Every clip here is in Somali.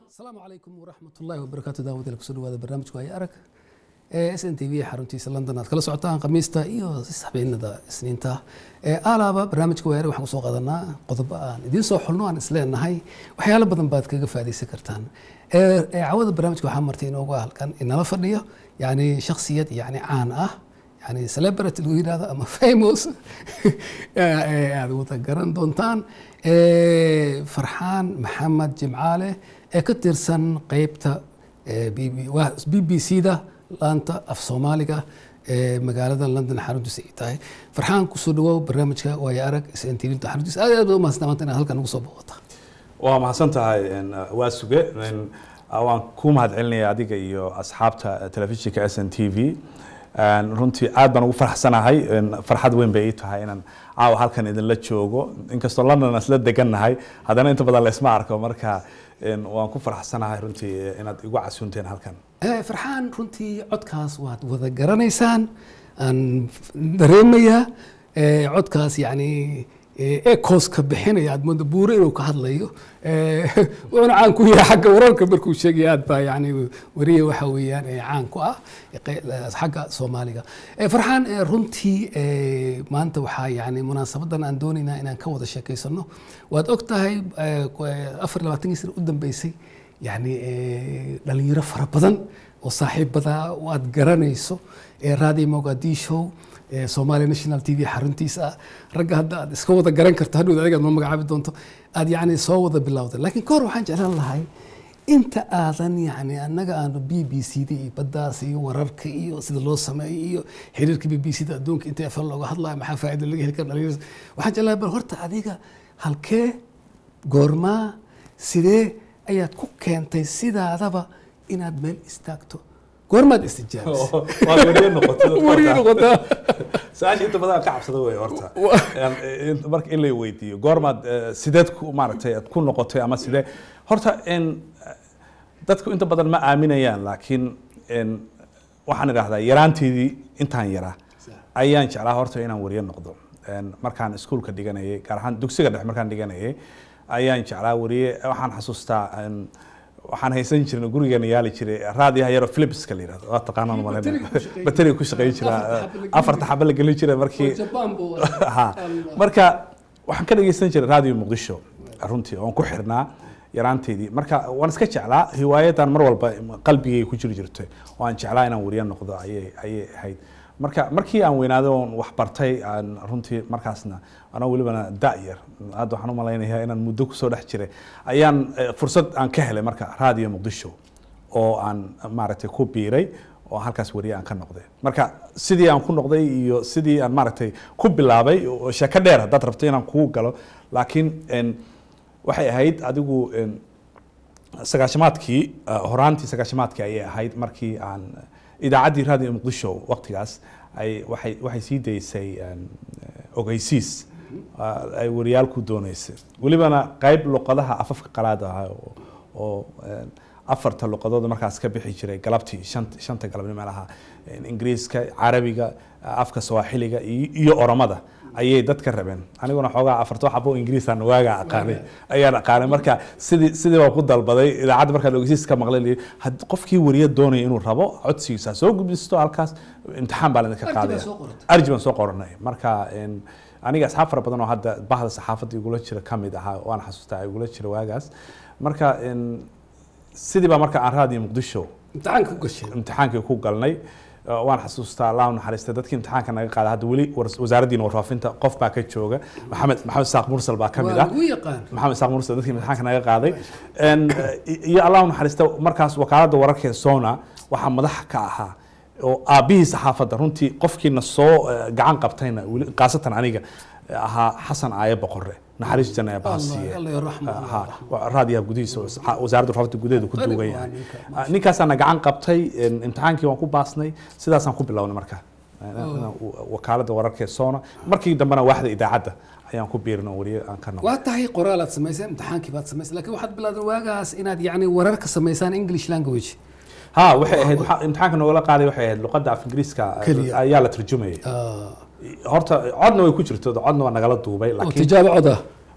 asalaamu calaykum waraxmat ullaahi wabarakaatu daawadayaal kusoo dhawaada barnaamijku haya arag ee s n t v xaruntiisa london aad kala socotaan khamiista iyo habeenada isniinta alaaba barnaamijka waya arag waxaan kusoo qaadanaa qodobo aan idiin soo xulno aan isleenahay waxyaalo badan baad kaga faa'idaysan kartaan cawada barnaamijka waxaa martay inoogu halkan inala fadhiyo yani shakhsiyad yani caan ah yani celebrity lagu yidhahdo ama famous aad wada garan doontaan farxaan maxamed jimcaale ee ka tirsan qeybta b b c da laanta af soomaaliga ee magaalada london xaruntiisa ay tahay farxaan kusoo dhawow barnaamijka waayo arag s n t v xaruntiisa aad aad u mahadsan maanta inaad halkan ugu soo booqata waa mahadsan tahay waa suge waan ku mahad celinaya adiga iyo asxaabta telefishinka s n t v runtii aad baan ugu faraxsanahay farxad weyn bay ii tahay inaan caawa halkan idinla joogo inkastoo london isla degannahay haddana inta badan laysma arko marka waan ku faraxsanahay runtii inaad igu casuunteen halkan farxaan runtii codkaas waad wada garanaysaan aan dareemayaa codkaas yani ecoska bixinaya aad mooda buure inuu ka hadlayo wuxuuna caan ku yahay xagga wararka markuu sheegaya aad baa yani wariye waxa weeyaan caan ku ah xagga soomaaliga farxaan runtii maanta waxaa yani munaasabadan aan doonaynaa inaan ka wada sheekeysano waad og tahay afar labaatankii sana u dambeysay yani dhalinyaro fara badan oo saaxiibada aad garanayso raadi mogadisho somalia national t v xaruntiisa ah ragga hadda aad iska wada garan karto hadhow adigaad ma magacaabi doonto aad yani soo wada bilowda laakiin kahor waxaan jeclaan lahay inta aadan yani annaga aanu b b c da iyo baddaas iyo wararka iyo sida loo sameeyo iyo xiriirka b b c da adduunka inta efal looga hadlayo maxaa faa'iida laga heli kara dhalinyarada waxaan jeclaan bal horta adiga halkee goormaa sidee ayaad ku keentay sidaadaba inaad meel istaagto goormaad istijaabisu-aasha inta badan ka cabsada wey horta marka in lay weydiiyo goormaad sideed ku maaragtay aad ku noqotay ama sidee horta dadku inta badan ma aaminayaan laakiin waxaan idhahdaa yaraanteedii intaan yaraa ayaan jeclaa horta inaan wariye noqdo markaan iskuulka dhiganayay gaar ahaan dugsiga dhex markaan dhiganayay ayaan jeclaa wariye waxaan xasuustaa waxaan haysan jirna gurigeena yaali jiray raadiyaha yaro philipska la yirahdo waa taqaanaan malena bateri ku shaqayn jira afarta xaba la gelin jiray markii ha marka waxaan ka dhageysan jiray raadiyo muqdisho runtii oon ku xirnaa yaraanteydii marka waan iska jeclaa hiwaayadan mar walba qalbigay ku jiri jirtay oo aan jeclaa inaan wariye noqdo ayay ayay ahayd marka markii aan weynaaday oon wax bartay aan runtii markaasna anoo welibana da-yar hadda waxaan u malaynayaa inaan muddo kusoo dhex jiray ayaan fursad aan ka helay marka raadiyo muqdisho oo aan maaragtay ku biiray oo halkaas wariye aan ka noqday marka sidii aan ku noqday iyo sidii aan maaragtay ku bilaabay sheeko dheer haddaad rabto inaan kugu galo laakiin waxay ahayd adigu sagaashamaadkii horaantii sagaashamaadkii ayay ahayd markii aan idaacaddii raadiyo muqdisho waqtigaas ay waxay waxay sii daysay ogeysiis ay wariyaal ku dooneysay welibana qayb luqadaha afafka qalaad ah oo afarta luqadood markaas ka bixi jiray galabtii shanta galabnimo lahaa ingiriiska carabiga afka sawaaxiliga iyo oromada ayay dadka rabeen aniguna xoogaa afarto xabo ingiriisaan waagaa aqaanay ayaan aqaanay marka sidii sidii baan ku dalbaday idaacadda markaan ogeysiis ka maqlay qofkii wariye doonaya inuu rabo codsigiisa soo gudbisto halkaas imtixaan baa laidinka qaadaya arji baan soo qoranay marka aniga asxaab fara badan oo hadda bahda saxaafadda igula jira ka mid ahaa waan xasuustaa igula jira waagaas marka sidii baa marka aan raadiyo muqdisho imtixaanka ku gashay imtixaankii ku galnay waan xasuustaa allah naxariista dadkii imtixaanka naga qaada hadda weli wasaaraddiina warfaafinta qof baa ka jooga maxamed maxamed isaaq mursal baa ka mid ah maxamed isaaq mursal dadkii imtixaanka naga qaaday iyo allah naxariista markaas wakaaladda wararka sona waxaa madax ka ahaa oo aabbihii saxaafadda runtii qofkiina soo gacan qabtayna khaasatan aniga ahaa xasan aaye boqore naxariis janna ee baasiye raadiyaha gudihiisa wasaaradda warfaafinta gudaheedu ku duugan yahay ninkaasaana gacan qabtay imtixaankii waan ku baasnay sidaasaan ku bilownay marka wakaaladda wararka ee sona markii dambena waaxda idaacadda ayaan ku biirino wariye aan ka noqo waa tahay qoraal aad samaysay imtixaankii baad samaysay laakiin waxaad bilowday waagaas inaad yacni wararka samaysaan english language ha waxay ahayd imtixaanka noogala qaaday waxay ahayd luqadda af ingiriiska ayaa la tarjumayay horta codna way ku jirto codna waa nagala duubay tijaabo cod ah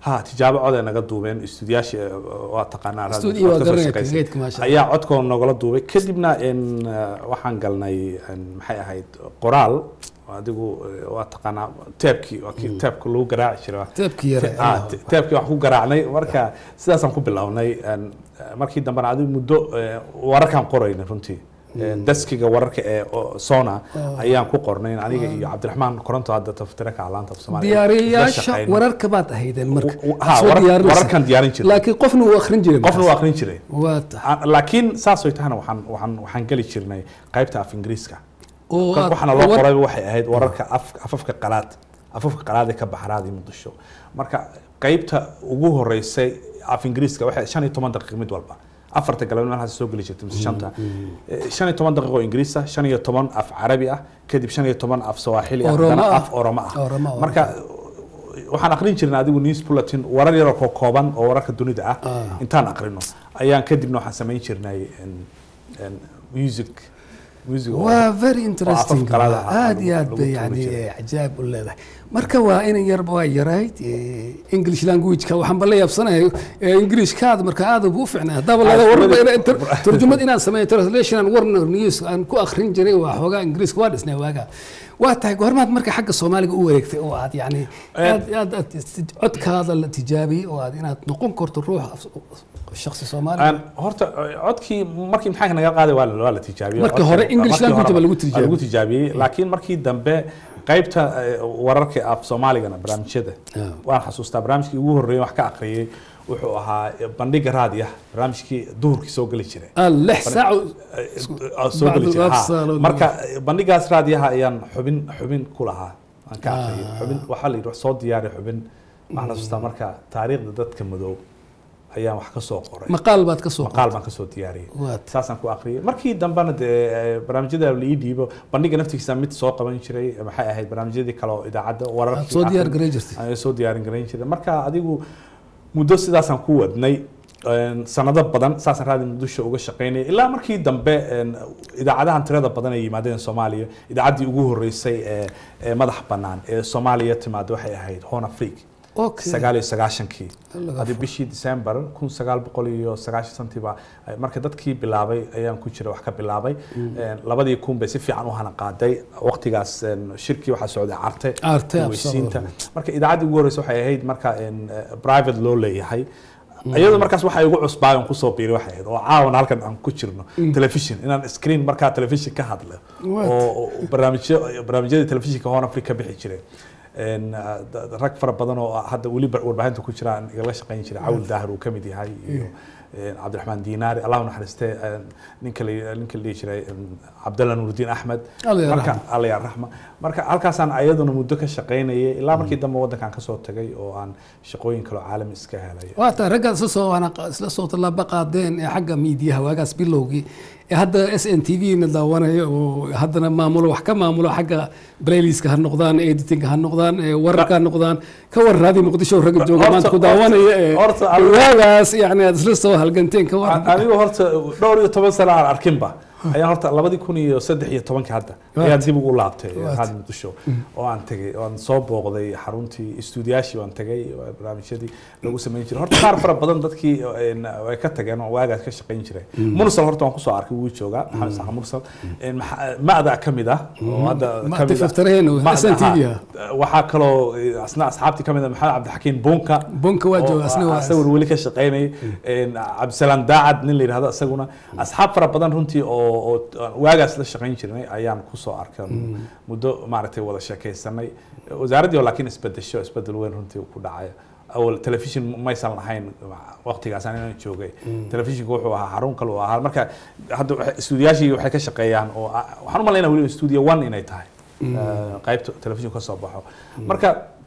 ha tijaabo cod ay naga duubeen istuudiyaashii eh, waa taqaanaa radio- Studio waa codka soo garanaya, shaqeysay. kageedka maasha Allah. ayaa codkoona nogala duubay kadibna in eh, waxaan galnay in maxay ahayd qoraal adigu eh, waa taqaanaa teebkii waa kii teebka lagu garaaci jiray teebkii yare Ah, te- teebkii wax ku garaacnay marka sidaasaan ku bilownay een, eh, markii dambena adigu muddo eh, wararkaan qoraynay runtii Eh, deskiga wararka ee oo sona ayaan ku qornay aniga iyo cabdiraxmaan koronto hadda taftire ka laanta af soomaaliya diyaariyayaasha wararka baad ahaydeen marka W- ha, soo warar- diyaarinaysa. wararkan diyaarin jiray. laakiin qofna uu akhrin jiray qofna markaas. waa aqrin jiray waa tahay Ah, laakiin saas way tahana waxaan waxaan waxaan geli jirnay qaybta af ingiriiska oo aad- waxaana loo war- qoray waxay ahayd wararka af- afafka qalaad afafka qalaad ee ka baxraad iyo muqdisho marka qaybta ugu horeysay af ingiriiska waxay shan iyo toban daqiiq mid walba afarta galabnimo halkaas soo geli jirtay mise shanta Eh, shan iyo toban daqiiq oo ingiriis ah shan iyo toban af carabi ah kadib shan iyo toban af sawaaxili ah Oromo haddana ah. af oromo ah Oromo ah. marka waxaan aqrin jirnay adigu news bulletin warar yaroo koo kooban oo wararka dunida ah Ah. intaan aqrino ayaan kadibna waxaan samayn jirnay en- en music music oo- waa very interesting afaf qalaad ah aad iyo aad lagu- bay lagu yani tuuri jiray. cajaab u leedahay marka waa inan yarba waa yarayd eh, english languageka waxaan ba la yaabsanahay eh, englishkaada marka aad buu u fiicnaa haddaba laga Ah, warba weli- inaan tur- turjumad inaan sameeyo translation aan warner news aan ku akhrin jiray waa xoogaa ingiriiska waa dhisnay waaga waa tahay goormaad marka xagga soomaaliga u wareegtay oo aad yani Eh. aad aad aad codkaada la tijaabiyey oo aad inaad noqon karto ruux af- shakhsi soomaali Aan- horta eh, codkii markii imtixaanka naga qaaday waa la waa la tijaabiyey Marka Codka- hore English markii language horeba baa lagu waa tijaabiyey. lagu tijaabiyey laakiin markii dambe qaybta eh, wararka af soomaaligana barnaamijyada Ah. waan xasuustaa barnaamijkii ugu horreeyay wax ka aqriyay wuxuu ahaa eh, bandhiga raadiya barnaamijkii duhurkii soo geli jiray ah lix saac oo- Ah, soo geli Bacdu jiray ha. afsaalood. marka eh, bandhigaas raadiyaha ayaan xubin xubin ku lahaa aan ka aqriyay Ah. xubin waxaa la yidhi wax soo diyaari xubin waxaan xasuustaa marka taariikhda dadka madow ayaan wax ka soo qoray maqaal baad ka soo maqaal baan ka soo diyaariyay Waa tahay. saasaan ku aqriyay markii dambena dee eh, barnaamijyada la ii dhiibo bandhiga naftigiisa mid soo qaban jiray maxay ahayd barnaamijyadii kale oo idaacadda wararkii Aad soo diyaar akhrin- gareyn jirtay. ayaan soo diyaarin garayn jiray marka adigu muddo sidaasaan ku wadnay een, sanado badan saasaan raadi muqdisho uga shaqaynaya ilaa markii dambe een, idaacadahan tirada badan ay yimaadeen soomaaliya idaacaddii ugu horeysay ee ee madax bannaan ee soomaaliya timaada waxay ahayd horn afrique Okay. sagaal iyo sagaashankii Laga hadii bishii december kun sagaal boqol iyo sagaashan santiba marka dadkii bilaabay ayaan ku jira wax ka bilaabay Een, labadii kun bay si fiican u hana qaaday waqtigaas een, shirkii waxaa socday carte Carte, weysiinta absolutely. marka idaacaddii ugu horeysa waxay ahayd marka een, eh, private loo leeyahay iyadoo markaas waxa igu cusbaa aan kusoo biiray waxay ahayd oo caawan halkan aan ku jirno television inaan screen markaa television ka hadlo What? oo oo barnaamijyo barnaamijyadii telefishinka horn africa ka bixi jiray Een, ah, da- da- rag fara badan oo hadda weli bar- warbaahinta ku jira aan igala shaqayn jiray cawl daahir uu ka mid yahay iyo een, cabdiraxmaan diinaari allah u naxariiste een, ninka la ninka la dhihi jiray een, cabdalla nurudiin axmed Alla ya marka raxma. alla ya raxma marka halkaasaan ayaduna muddo ka shaqaynayay ilaa markii dambe waddankan kasoo tagay oo aan shaqooyin kaloo caalami iska helay waa tahay raggaad isla soo waana isla soo tallaabo qaadeen ee xagga miidiyaha waagaas bilowgii ee hadda s n t v na daawanaya oo haddana maamulo wax ka maamulo xagga playlistka ha noqdaan editinga ha noqdaan ee wararka ha noqdaan ka war raadi muqdisho ragga jooga Horta- maanta ku horta- daawanaya ee horta adiga- waagaas yani aad isla soo halganteen ka war anigu horta dhowr iyo toban sano aan arkinba ayaan horta labadii kun iyo saddex iyo tobankii hadda Waad. ayaan dib ugu laabtay Waad. raadi muqdisho oo aan tegay oo aan soo booqday xaruntii istuudiyaashii waan tegay oo barnaamijyadii lagu samayn jiray horta qaar fara badan dadkii een, way ka tageen oo waagaas ka shaqayn jiray mursal horta waan kusoo arkay wuu joogaa maxamed saxa mursal Een, maxa- ma'da ka mid ah oo hadda Ma'da ka mid ah. Faftareen oo Ma'da, SNTV ha. ah. waxaa kaloo eh, asna asxaabtii ka mid ah maxamed cabdixakiin bunka Bunka waa jooga, asna waa- asaguna weli ka shaqaynayay Een, cabdisalaam daacad nin la yidhahdo isaguna asxaab fara badan runtii oo oo waagaas la shaqayn jirnay ayaan kusoo arkay muddo maaragtay wada sheekaysanay wasaaraddii oo laakiin isbedesho isbedel weyn runtii ku dhacay awal telefishin maysan lahayn waqtigaas anina joogay telefishinku wuxuu ahaa xarun kale uu ahaa marka hadda waxay- istuudiyaashii waxay ka shaqeeyaan oo ah, waxaan u malaynaa weliba studio one inay tahay Eh, qaybta telefishinku ka soo baxo marka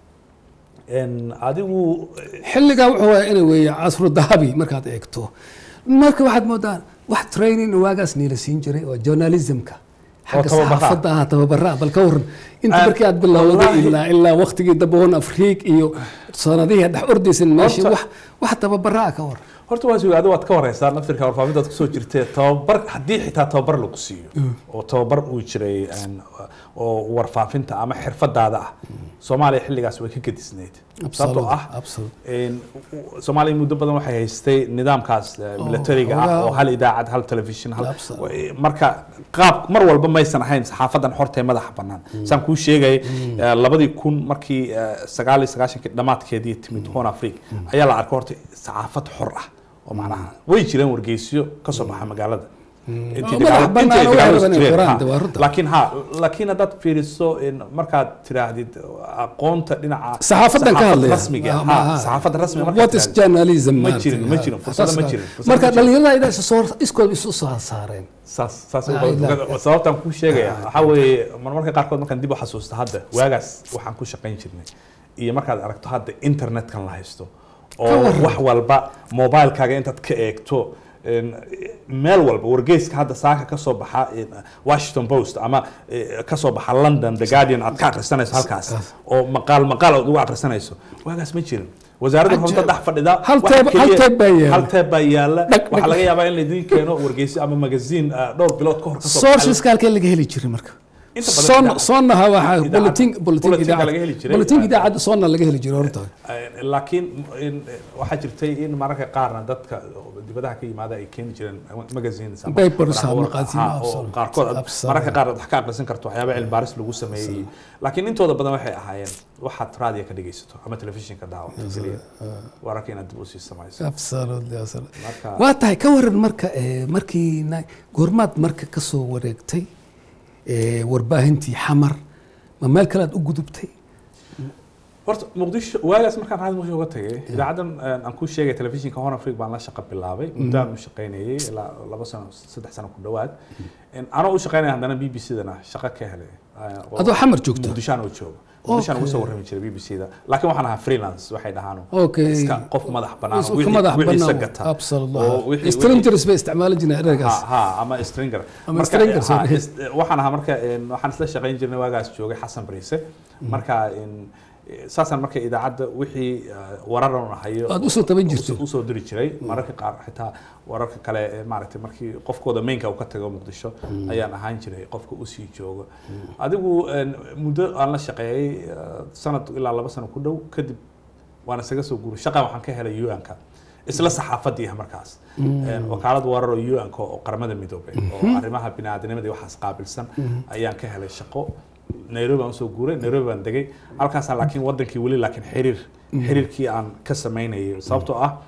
een, adigu xilligaa wuxuu ahaa inay weeye casru dahabi markaad eegto marka waxaad moodaa wax training waagaas niila siin jiray oo journalismka xagga tababaraa. saxaafadda ah tababaraa bal ka waran inta Ah, markii aad bilowday wallaahi. ilaa ilaa waqtigii dambe hon afriik iyo sanadihii dhex ordaysan meeshii Horta- wax wax tababaraa ka waran horta waa sugaado waad ka wareysaa naftirka warfaafintaad kusoo jirtee tababar haddii xitaa tababar lagu siiyo oo tababar uu jiray een, oo warfaafinta ama xirfadaada ah soomaaliya xilligaas way ka gedisneyd sababtoo ah absolute een, soomaaliya muddo badan waxay haystay nidaamkaas eh, militariga ah hoogaa- oo hal idaacad hal telefishin hal Absolutely. marka qaab mar walba maysan ahayn saxaafadan xorta ee madaxa bannaan saan kuu sheegay eh, labadii kun markii eh, sagaal iyo sagaashankii dhammaadkeedii timid horn africa ayaa la arkay horta saxaafad xor ah oo macnaha way jireen wargeysyo ka soo baxa magaalada Intii Oo madax dagaal- bannaan intii oo dagaaladu waxay rabaan inay jireen, qoraan, ha. de waa runta. laakiin ha laakiin haddaad fiiriso in markaad tiraahdid aqoonta dhinaca saxaafadan ka saxaafad hadlaya rasmiga Ah, ha ma- ha. saxaafadda rasmiga markaad what is tirahdid. journalism ma maaragtay? jirin ma jirin fursado ma Saas- jirin fursado marka ma jirin. dhalinyarada idaa isu soo iskood isu soo saareen saas saas Ah, ilaa- sababtaan kuu sheegaya waxaa weeye marmarka qaarkood markaan dib u xasuusto hadda waagaas waxaan ku shaqayn jirnay iyo markaad aragto hadda internetkan la haysto oo warran. wax walba mobilekaaga intaad ka eegto een, meel walba wargeyska hadda saaka ka soo baxa een, washington post ama eh, ka soo baxa london the guardian aad ka akhrisanayso halkaas oo maqaal maqaal aad ugu akhrisanayso waagaas ma jirin wasaaradda Cajaib. runta dhex fadhida Hal waxa teeb- hal keliya- teeb baa yaala. hal teeb baa yaala Dhag, waxaa dhag. laga yaabaa in laydin keeno wargeyso ama magazine ah, dhowr bilood ka hor ka soo baxay. sourceska halkee laga heli jiray marka Inta badan Son- idaacad- sonna waxaa idaacad- bulletin bulletin bulletinka idaacad laga heli jiray. bulletin idaacadda sonna laga heli jiray horta Eh, laakiin in- waxaa jirtay in mararka qaarna dadka dibadaha ka yimaada ay keeni jireen magazines ama Papers, waraaqo- maqaasiin, ha, oo absolute. qaarkood aad- Absolute. mararka qaar aad wax ka aqrisan karto waxyaaba cilmi baaris lagu sameeyey laakiin intooda badan waxay ahaayeen waxaad raadiyo ka dhegeysato ama telefishinka daawato keliya wararka inaad dib usii samayso absolutely absolutely marka waa tahay ka waran marka eh, markii na- goormaad marka ka soo wareegtay eh, warbaahintii xamar ma meel kale aad u gudubtay horta muqdisho waagaas markaan raadi muqdisho uga tagay idaacaddan eh, aan ku sheegay telefishinka horn africa baan la shaqo bilaabay muddaan u shaqaynayay ilaa laba sano saddex sano ku dhowaad anoo u shaqaynaya haddana b b c dana shaqo ka helay eh, oo- adoo xamar joogto muqdishaan oo joogo muqdishaan ugu soo warrami jiray b b c da laakiin waxaan ahaa freelance waxay dhahaan Okay. iska qof madax bannaan Is- oo ka wixii- madax wixiisa bannaan gata absolutely oo wixii- strangers bay isticmaali jireen ha ereygaas ha ama stringer Ama Marka, stringer, ha, sorry. is- waxaan ahaa marka een, waxaan isla shaqayn jirnay waagaas joogay xasan bariise marka een, saasaan marka idaacadda wixii uh, wararan hayo Aad usoo taban jirtay. usoo- usoo diri jiray mararka qaar xitaa wararka kale ee maaragtay markii qofkooda mainka uu ka tago muqdisho ayaan ahaan jiray qofka usii jooga adigu een, muddo aan la shaqeeyay uh, sanad ilaa laba sano ku dhow kadib waan isaga soo guuray shaqan waxaan ka helay un-ka isla saxaafadii ah markaas Een, wakaalad warar oo un-ka oo qaramada midoobay oo arrimaha biniaadanimada iyo waxaas qaabilsan ayaan ka helay shaqo nairobi aan usoo guuray nairobi baan degay halkaasaan laakiin wadankii weli laakiin xiriir xiriirkii aan ka samaynayay sababtoo ah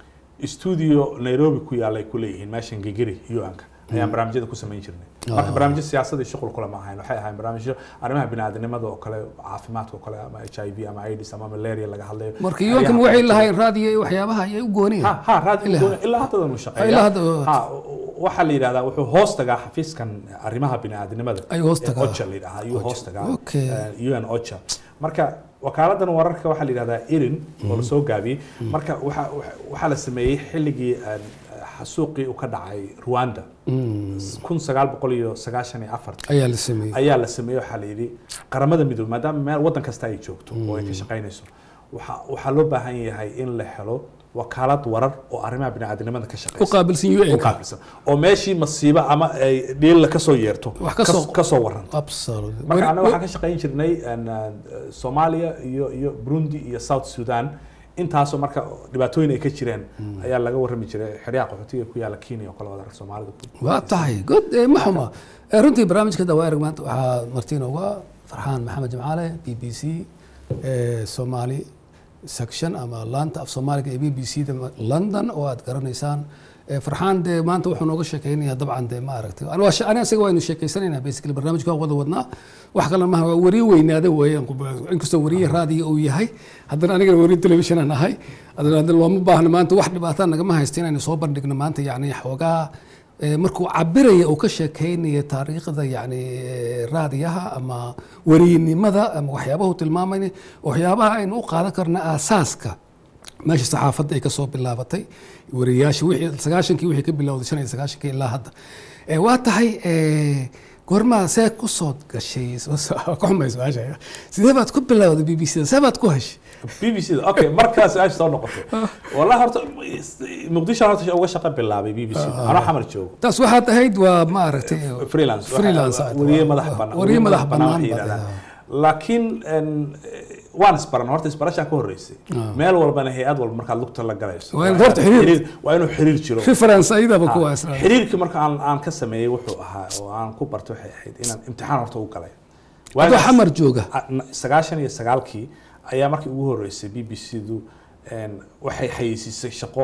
studio nairobi ku yaalla ay ku leeyihiin meeshan gigiri un-ka ayaan barnaamijyada ku samayn jirnay marka barnaamijyo siyaasadii shuqul kule ma ahayn waxay ahayn barnaamijyo arrimaha biniaadanimada oo kale caafimaadka oo kale ama h i v ama aids ama malaria laga hadlayo marka yoonkan waxay lahayn raadiyo iyo waxyaabaha ayay u gooneen ha ha raadi Ilaa- doona- ilaa hadda uu Ilaa shaqeeya hadda waa- ha waxaa la yidhahdaa wuxuu hoos tagaa xafiiskan arrimaha biniaadanimada Ayuu hoos ee tagaa. ocha la yidhahaa ayuu hoos tagaa Okay. eh, un ocha marka wakaaladan wararka waxaa la yidhahdaa irin oo la soo gaabiyey marka waxa- waxa- waxaa la sameeyey xilligii eh, xasuuqii uu ka dhacay rwanda kun sagaal boqol iyo sagaashan iyo afartii ayaa la sameeyey ayaa la sameeyey waxaa la yidhi qaramada midoobey maadaama meel waddan kasta ay joogto oo ay ka shaqaynayso waxaa waxaa loo baahan yahay in la helo wakaalad warar oo arrimaha biniaadanimada ka u shaqaysa qaabilsan u un qaabilsan oo meeshii masiibo ama ay dhiilla ka soo yeerto Wax ka soo- ka soo waranto absolutely marka Wari- annaga waxaan ka shaqayn jirnay een, eh, soomaaliya iyo iyo burundi iyo south sudan intaasoo marka dhibaatooyin ay ka jireen ayaa laga warrami jiray xeryaha qaxootiga ku yaala kenya oo kale wadarka soomaalida ku waa tahay good eh, ma xuma Eh, runtii barnaamijka dawaarag maanta waxaa martiin uga farxaan maxamed jimcaale b b c eh, somali section ama laanta af soomaaliga ee b b c da london oo aad garanaysaan Eh, farxaan dee maanta wuxuu nooga sheekeynayaa dabcan dee ma aragtay Ani waa she- ani isaga waynu sheekeysanaynaa basically barnaamijka waan wada wadnaa wax kale maha waa wariye weynaada weeyaan inkastoo wariye raadiga uu yahay haddana anigana wariye television aan ahay haddana haddana looma baahna maanta wax dhibaataa nagama haysta inaynu soo bandhigno maanta yacni xoogaa Eh, markuu cabiraya uu ka sheekeynaya taariikhda yani eh, raadiyaha ama wariynimada ama waxyaabahu tilmaamayna waxyaabaha aynu u qaadan karna aasaaska meesha saxaafadda ay ka soo bilaabatay wariyaasha wixii sagaashankii wixii ka bilowday shan iyo sagaashankii ilaa hadda Eh, waa tahay eh, goormaa see ku soo gashay ka xumay su-aasha sidee baad ku bilowday b b c da see baad ku heshay b b c da okay markaas ay soo noqotay wallahi horta muqdisho horta uga shaqo bilaabay b b c da anoo xamar joogo taas waxaad ahayd waa ma aragtay freelance freelance wariye madax bannaan wariye madax bannaan waxay baad yidhahdaan. ahayd. laakiin een, waan isbaran horta isbarashaa ka horreysay Ah. meel walbana hay-ad walba markaad lugta la galayso Waa in horta xiriir- waa inuu xiriir jiro reference ayadaba Ha, kuwa isla xiriirkii marka aan aan ka sameeyey wuxuu ahaa oo aan ku bartay waxay ahayd inaan imtixaan horta u galay adoo Waagaas- xamar jooga a- na- sagaashan iyo sagaalkii ayaa markii ugu horreysay b b c du waxay xayeysiisay shaqo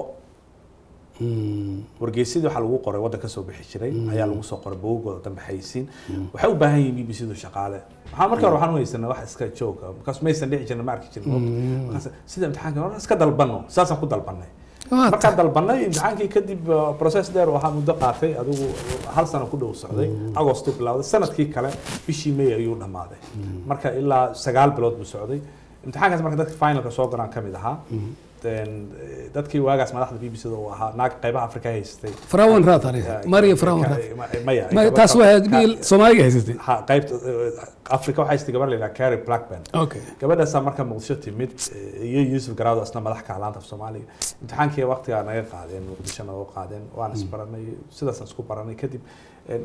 wargeysyadii waxaa lagu qoray waddan ka soo bixi jiray ayaa lagu soo qoray bogagooda dambe xayeysiin waxay u baahan yihiin b b c du shaqaale waxaan markii hore waxaan u haysanay wax iska jooga markaas maysan dhici jirin ma arki jirin markaas sida imtixaanka hore iska dalbano saasaan ku dalbanay Waa markaan dalbanay imtixaankii kadib uh, process dheer waxaa muddo qaatay adigu hal sano ku dhow socday agosto bilowday sanadkii kale bishii may ayuu dhammaaday marka ilaa sagaal bilood buu socday imtixaankaas marka dadka finalka soo galaan ka mid ahaa Then, eh, dadkii waagaas madaxda b b c da uu ahaa naag qaybaha afrika haystay farawan raad aniga mariya farawan raad maya Ma- taas waa bil soomaaliga haysatay ha qaybta eh, afrika waxaa haystay gabar la yidhaha carrie blackburn okay gabadhaasaa marka muqdisho timid eh, iyo yuusuf garaado isna madax ka laanta af soomaaliga imtixaankii waqtigaa naga qaadeen muqdisho naga qaadeen waan isbaranay sidaasaan isku baranay kadib en,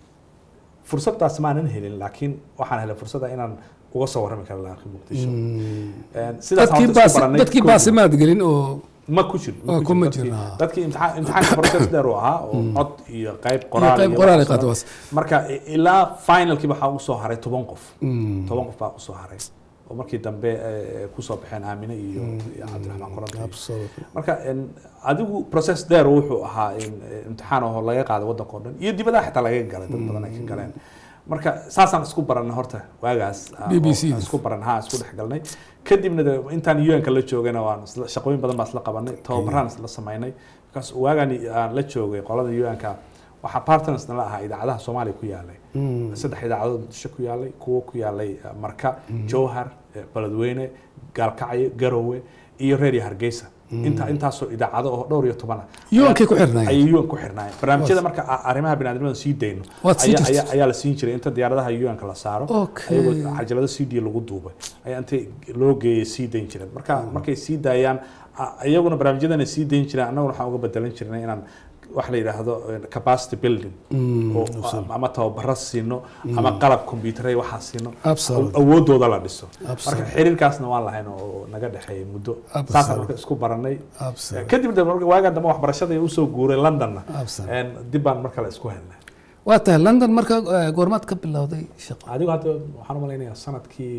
fursadaas maanan helin laakiin waxaan helay fursada inaan uga soo warrami karo laakiin muqdisho En, sidaas dadkii horta isku baas baranay. dadkii Kow- baasimaad gelin oo ma ku jiro Waa, kuma dadkii- jiro, ha. dadkii imtixaan- imtixaanka process dheer uu ahaa oo cod iyo qayb iyo qoraal qayb iyo qoraal ay wax qaato soo- waas marka i- ilaa finalkii waxaa usoo haray toban qof toban qof baa usoo haray oo markii dambe eh, kusoo baxeen aamine iyo iyo cabdiraxmaan koronto Absolutely. marka en, adigu process dheer wuxuu ahaa in eh, imtixaan oo laga qaaday waddanka oo dhan iyo dibadaha xitaa laga galay dad badan ay ka galeen marka saasaan isku baranay horta waagaas ah, BBC oo aan isku baran ha isku dhex galnay kadibna de intaan un-ka la joogayna waan isla- shaqooyin badan baa isla qabanay tababaraan isla samaynay markaas waagaan aan la joogay qolada un-ka waxaa partners nala ahaa idaacadaha soomaaliya ku yaalay saddex idaacadood muqdisho ku yaalay kuwo ku yaalay eh, marka jowhar eh, beledweyne gaalkacyo garowe iyo reer iyo hargeysa inta intaasoo idaacado oo dhowr iyo toban ah yuankay ku xirnaayeen ayay UN ku xirnaayeen barnaamijyada marka a- arrimaha biniaadamada sii dayno Waad sii ayaa- jirtay. ayaa- ayaa la siin jiray inta diyaaradaha UN-ka la saaro Okay. ayagoo cajalado c d lagu duubay ayaa inta loo geeyay sii dayn jireen marka markay sii daayaan a- iyaguna barnaamijyadana sii dayn jireen annaguna waxaan uga bedelan jirnay inaan wax la yidhaahdo eh, capacity building oo ama tababaro siino ama qalab computeray waxaa siino Absolutely. awoodooda la dhiso marka Absolutely. xiriirkaasna waan lahayn oo naga dhexeeyay muddo Absolutely. saasaan marka isku baranay Absolutely. kadib de marka waagaan dambe waxbarashada usoo guuray londonna Absolutely. En dib baan mar kale isku helnay waa tahay london marka eh, goormaad ka bilowday shaqo adigu hadda waxaan u malaynayaa sanadkii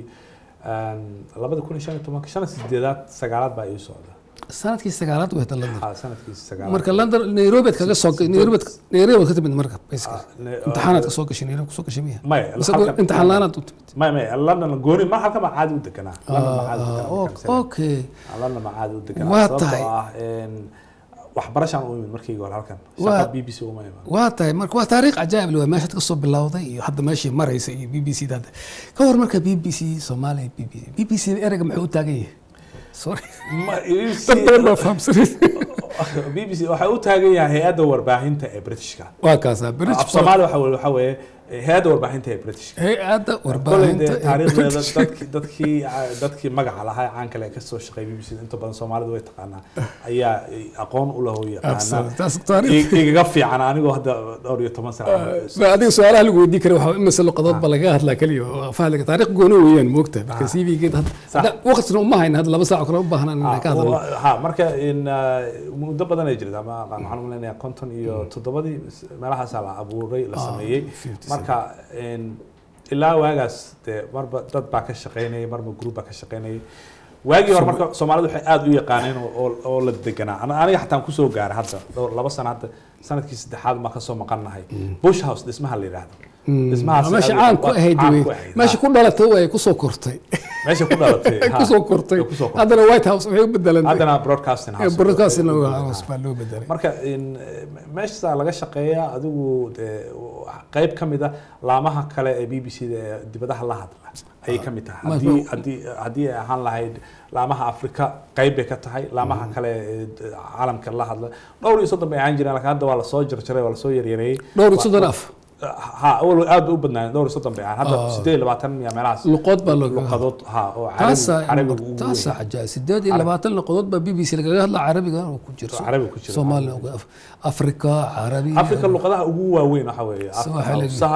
labada kun iyo shan iyo tobanka shan iyo sideedaad sagaalaad baa ii socda sanadkii sagaalaad way tahay london Ha, sanadkii sagaalaad marka london nairobi kaga soo nairobi nairobi ka timid marka basically ne- imtixaanaad ka soo gashay nairobi ka soo gashay miya maya mise halkan- imtixaan la-aanaad u timid maya maya london gooni mar halkan baa caadi u deganaa london baa caadi u Ah, deganaa o- markaan okay london baa caadi u deganaa Waa sababtoo tahay. ah en, waxbarashaan u imid markii hore halkan Waa- shaqa b b c uma iman waa tahay marka waa taariikh cajaa'ib leh waa meeshaad ka soo bilowday iyo hadda meeshii maraysa iyo b b c da hadda ka war marka b b c soomaaliya b b c b b c ereyga muxuu u taagan yahay sorry Ma- dad badan baa fahamsanin b b c waxay u taagan yahay hay-adda warbaahinta ee britishka waa kaasaa british af soomaali waxa weeye- waxa weeye hay-adda warbaahinta ee britishka hay-adda koley warbaahinta dee ee taariikhdeeda British. dadki dadkii dadkii magaca lahaa ee caan kale ee kasoo shaqeeyay b b c inta badan soomaalidu way taqaanaa ayaa aqoon u laho yaqaana Absolutely. Taas taariikh. I- igaga fiican anigoo hadda dhowr iyo toban sano Ma adiga su-aalaha lagu weydiin kara waxaa imise luqadood ba laga hadlaa keliya oo fahliga taariikh gooni weeyaan moogta marka c v geed hadda waqtina uma hayna hadda laba saac kale u baahnaan inaan ka hadalno ha marka in uh, muddo badan ay jirta ma aqaan waxaan u maleynayaa konton iyo toddobadii meelahaasaa la abuuray la sameeyey 57. marka in ilaa waagaas dee marba dad baa ka shaqeynayay marba group baa ka shaqeynayay waagii hore marka soomaalidu waxay aad u yaqaaneen oo- oo oo la deganaa Ana- aniga xataan kusoo gaaray hadda dhowr laba sano hadda sanadkii saddexaad baan kasoo maqannahay bush house dhismaha la yidhaahdo dhismahaas meesha aad- caan ku waa- ahayd caan wey ku ahayd, meesha ha. ku dhalatay way kusoo kortay meesha ku dhalatay ay ha. kusoo kortay Ay kusoo kortay. haddana white house waxay u bedelantay haddana broadcasting house broadcasting Ha. house baa loo bedelay marka in meesha laga shaqeeyaa adigu dee qayb ka mid a laamaha kale ee b b c da ee dibadaha la hadla ayay ka mid tahay Ma- haddii haddii haddii ay ahaan lahayd laamaha afrika qayb bay ka tahay laamaha kale ee d- caalamka la hadla dhowr iyo soddon bay ahaan jireen laakiin hadda waa lasoo jarjaray waa lasoo yaryareeyey dhowr iyo soddon af ha awal aad bay u badnaayeen dhowr iyo soddon bay ahaan hadda Ah. sideed iyo labaatan miya meelahaas luqood baa looga luqadood ha oo taasaa carabiga ugu weyn. taasaa cajaa'ib sideed iyo labaatan luqadood baa b b c lagaga hadla carabiga oo ku jiro Carabiga ku jiro. soomaaliya afrika carabi afrika luqadaha ugu waaweyn waxa weeye Sawaaxiliga. afsaha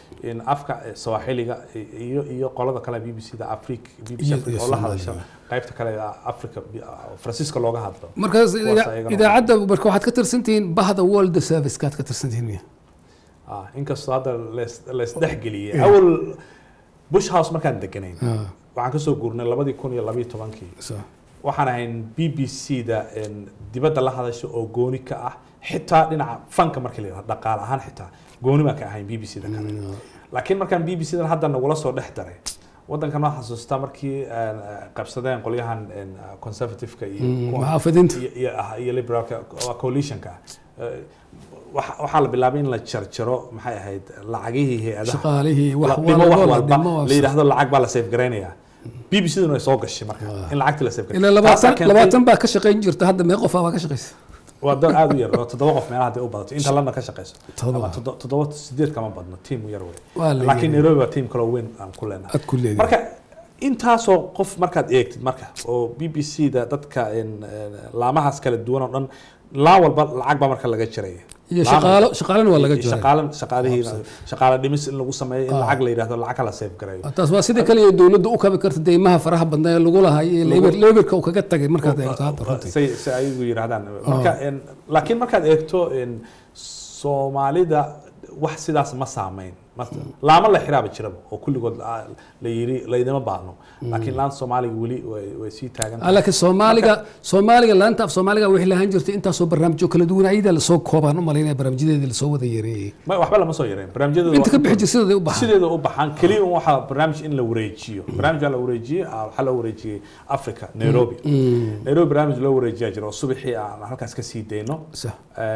in afka eh, sawaaxiliga iyo iyo qolada kale b b c da afric b b c Iyo- africa iyo oo la hadasha Soomaaliga. qaybta kale ee africa bi- ah, faransiiska looga hadlo markaas Kuwaas ida- ayagana- idaacadda marka waxaad ka tirsantihiin bahda world service kaad ka tirsantihiin miya Ah, inkastoo hadda lees- leesdhexgeliyey awal bush house markaan deganayn Ah, waxaan kasoo guurnay labadii kun iyo labayo tobankii so. waxaan ahayn b b c da en, dibadda la hadasha oo gooni ka ah xitaa dhinaca fanka markii la yidhahdo dhaqaale ahaan xitaa gooni baan ka ahayn b b c da kale laakiin markaan b b c dan hadda nagula soo dhex daray waddankan waa xasuustaa markii en, qabsadeen qolyahan en, conservative-ka iyo Mm, kuwa- muxaafidinta iyo- iyo ah, iyo liberalka waa coalitionka Eh, waxa- waxaa la bilaabay in la jarjaro maxay ahayd lacagihii hay-adaha shaqaalihii wax la dhimo wax walba la walba dhimo waa la yidhaahdo lacag baa la safe garaynaya b b c duna way soo gashay marka in lacagtii la safe ilaa labaatan labaatan baa ka shaqayn jirta hadda mee qof baa ka shaqaysa waa dad aad u yar oo toddoba qof meelaha hadday u badato inta lana ka shaqayso Toddoba. Ama toddo- toddoba sideed kama badno tiim yar wey Waa la laakiin yiri. nairobi waa tiim kaloo weyn aan ku leenahay aad ku leedahay marka intaasoo qof markaad eegtid marka oo b b c da dadka en, en, laamahaas kala duwan oo dhan laan walba lacag baa marka laga jiraya iyo Laan shaqaalo walba. shaqaalana waa laga Iyo joogaa shaqaalan shaqaalihii shaqaale dhimis in lagu sameeyo in lacag la yidhahdo lacag kala safe gareeyo taas waa sida kale ee dowladda u kabi karta deymaha faraha badnaa ee lagu lahay ee leber leberka uu kaga tagay markaad eegto hadda runtii say say ayagu yiraahdaan marka en, laakiin markaad eegto en, soomaalida wax sidaas ma saameyn Ma- laamo la xiraaba jiraba oo kulligood la la yiri laydama baahno laakiin laanta soomaaliga weli way way sii taagan Ah, laakiin soomaaliga soomaaliga laanta af soomaaliga waxay lahaan jirtay intaasoo barnaamijyo kala duwan ayada lasoo koobaan u malaynaya barnaamijyadeedii lasoo wada yareeyey ma waxba lama soo yareen barnaamijyada inta ka bixi jirta sidaday u baxaan sideeda u baxaan keliya un waxaa barnaamij in la wareejiyo barnaamijka la wareejiyey ah, waxaa loo wareejiyey africa nairobi nairobi barnaamij loo wareejiyaa jira oo subaxii aan halkaas ka sii dayno Sax.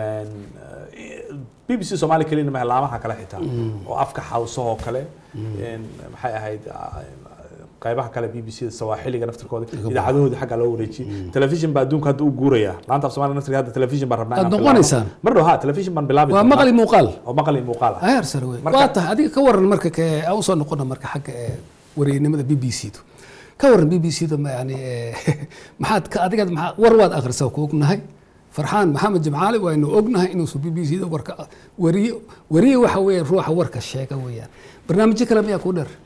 b b c soomaali keliyana maha laamaha kale xitaa oo afka xawsahoo kale en, maxay ahayd ah, qaybaha kale b b c da sawaaxiliga naftirkooda idaacadahoodii xagga loo wareejiyey telefishin baa adduunka hadda u guuraya laanta af soomaaliga naftirka hadda telefishin baan rabnaa Aad inaan noqonaysaan? bilaabno. mar dhow ha telefishin baan bilaabi waa doonaa. maqli muuqaal oo maqal iyo muuqaal ah heer sare wey Marka- waa tahay adiga ka waran marka ke aan usoo noqona marka xagga ee wareynimada b b c du ka waran b b c da ma yani ee, maxaad ka adiga maxaa war waad akhrisaa ku ognahay farxaan maxamed jimcaali waynu ognahay inuusan b b c da warka wariye wariye waxa weeye ruuxa warka sheega weeyaan barnaamijyo kale miyaa ku dheer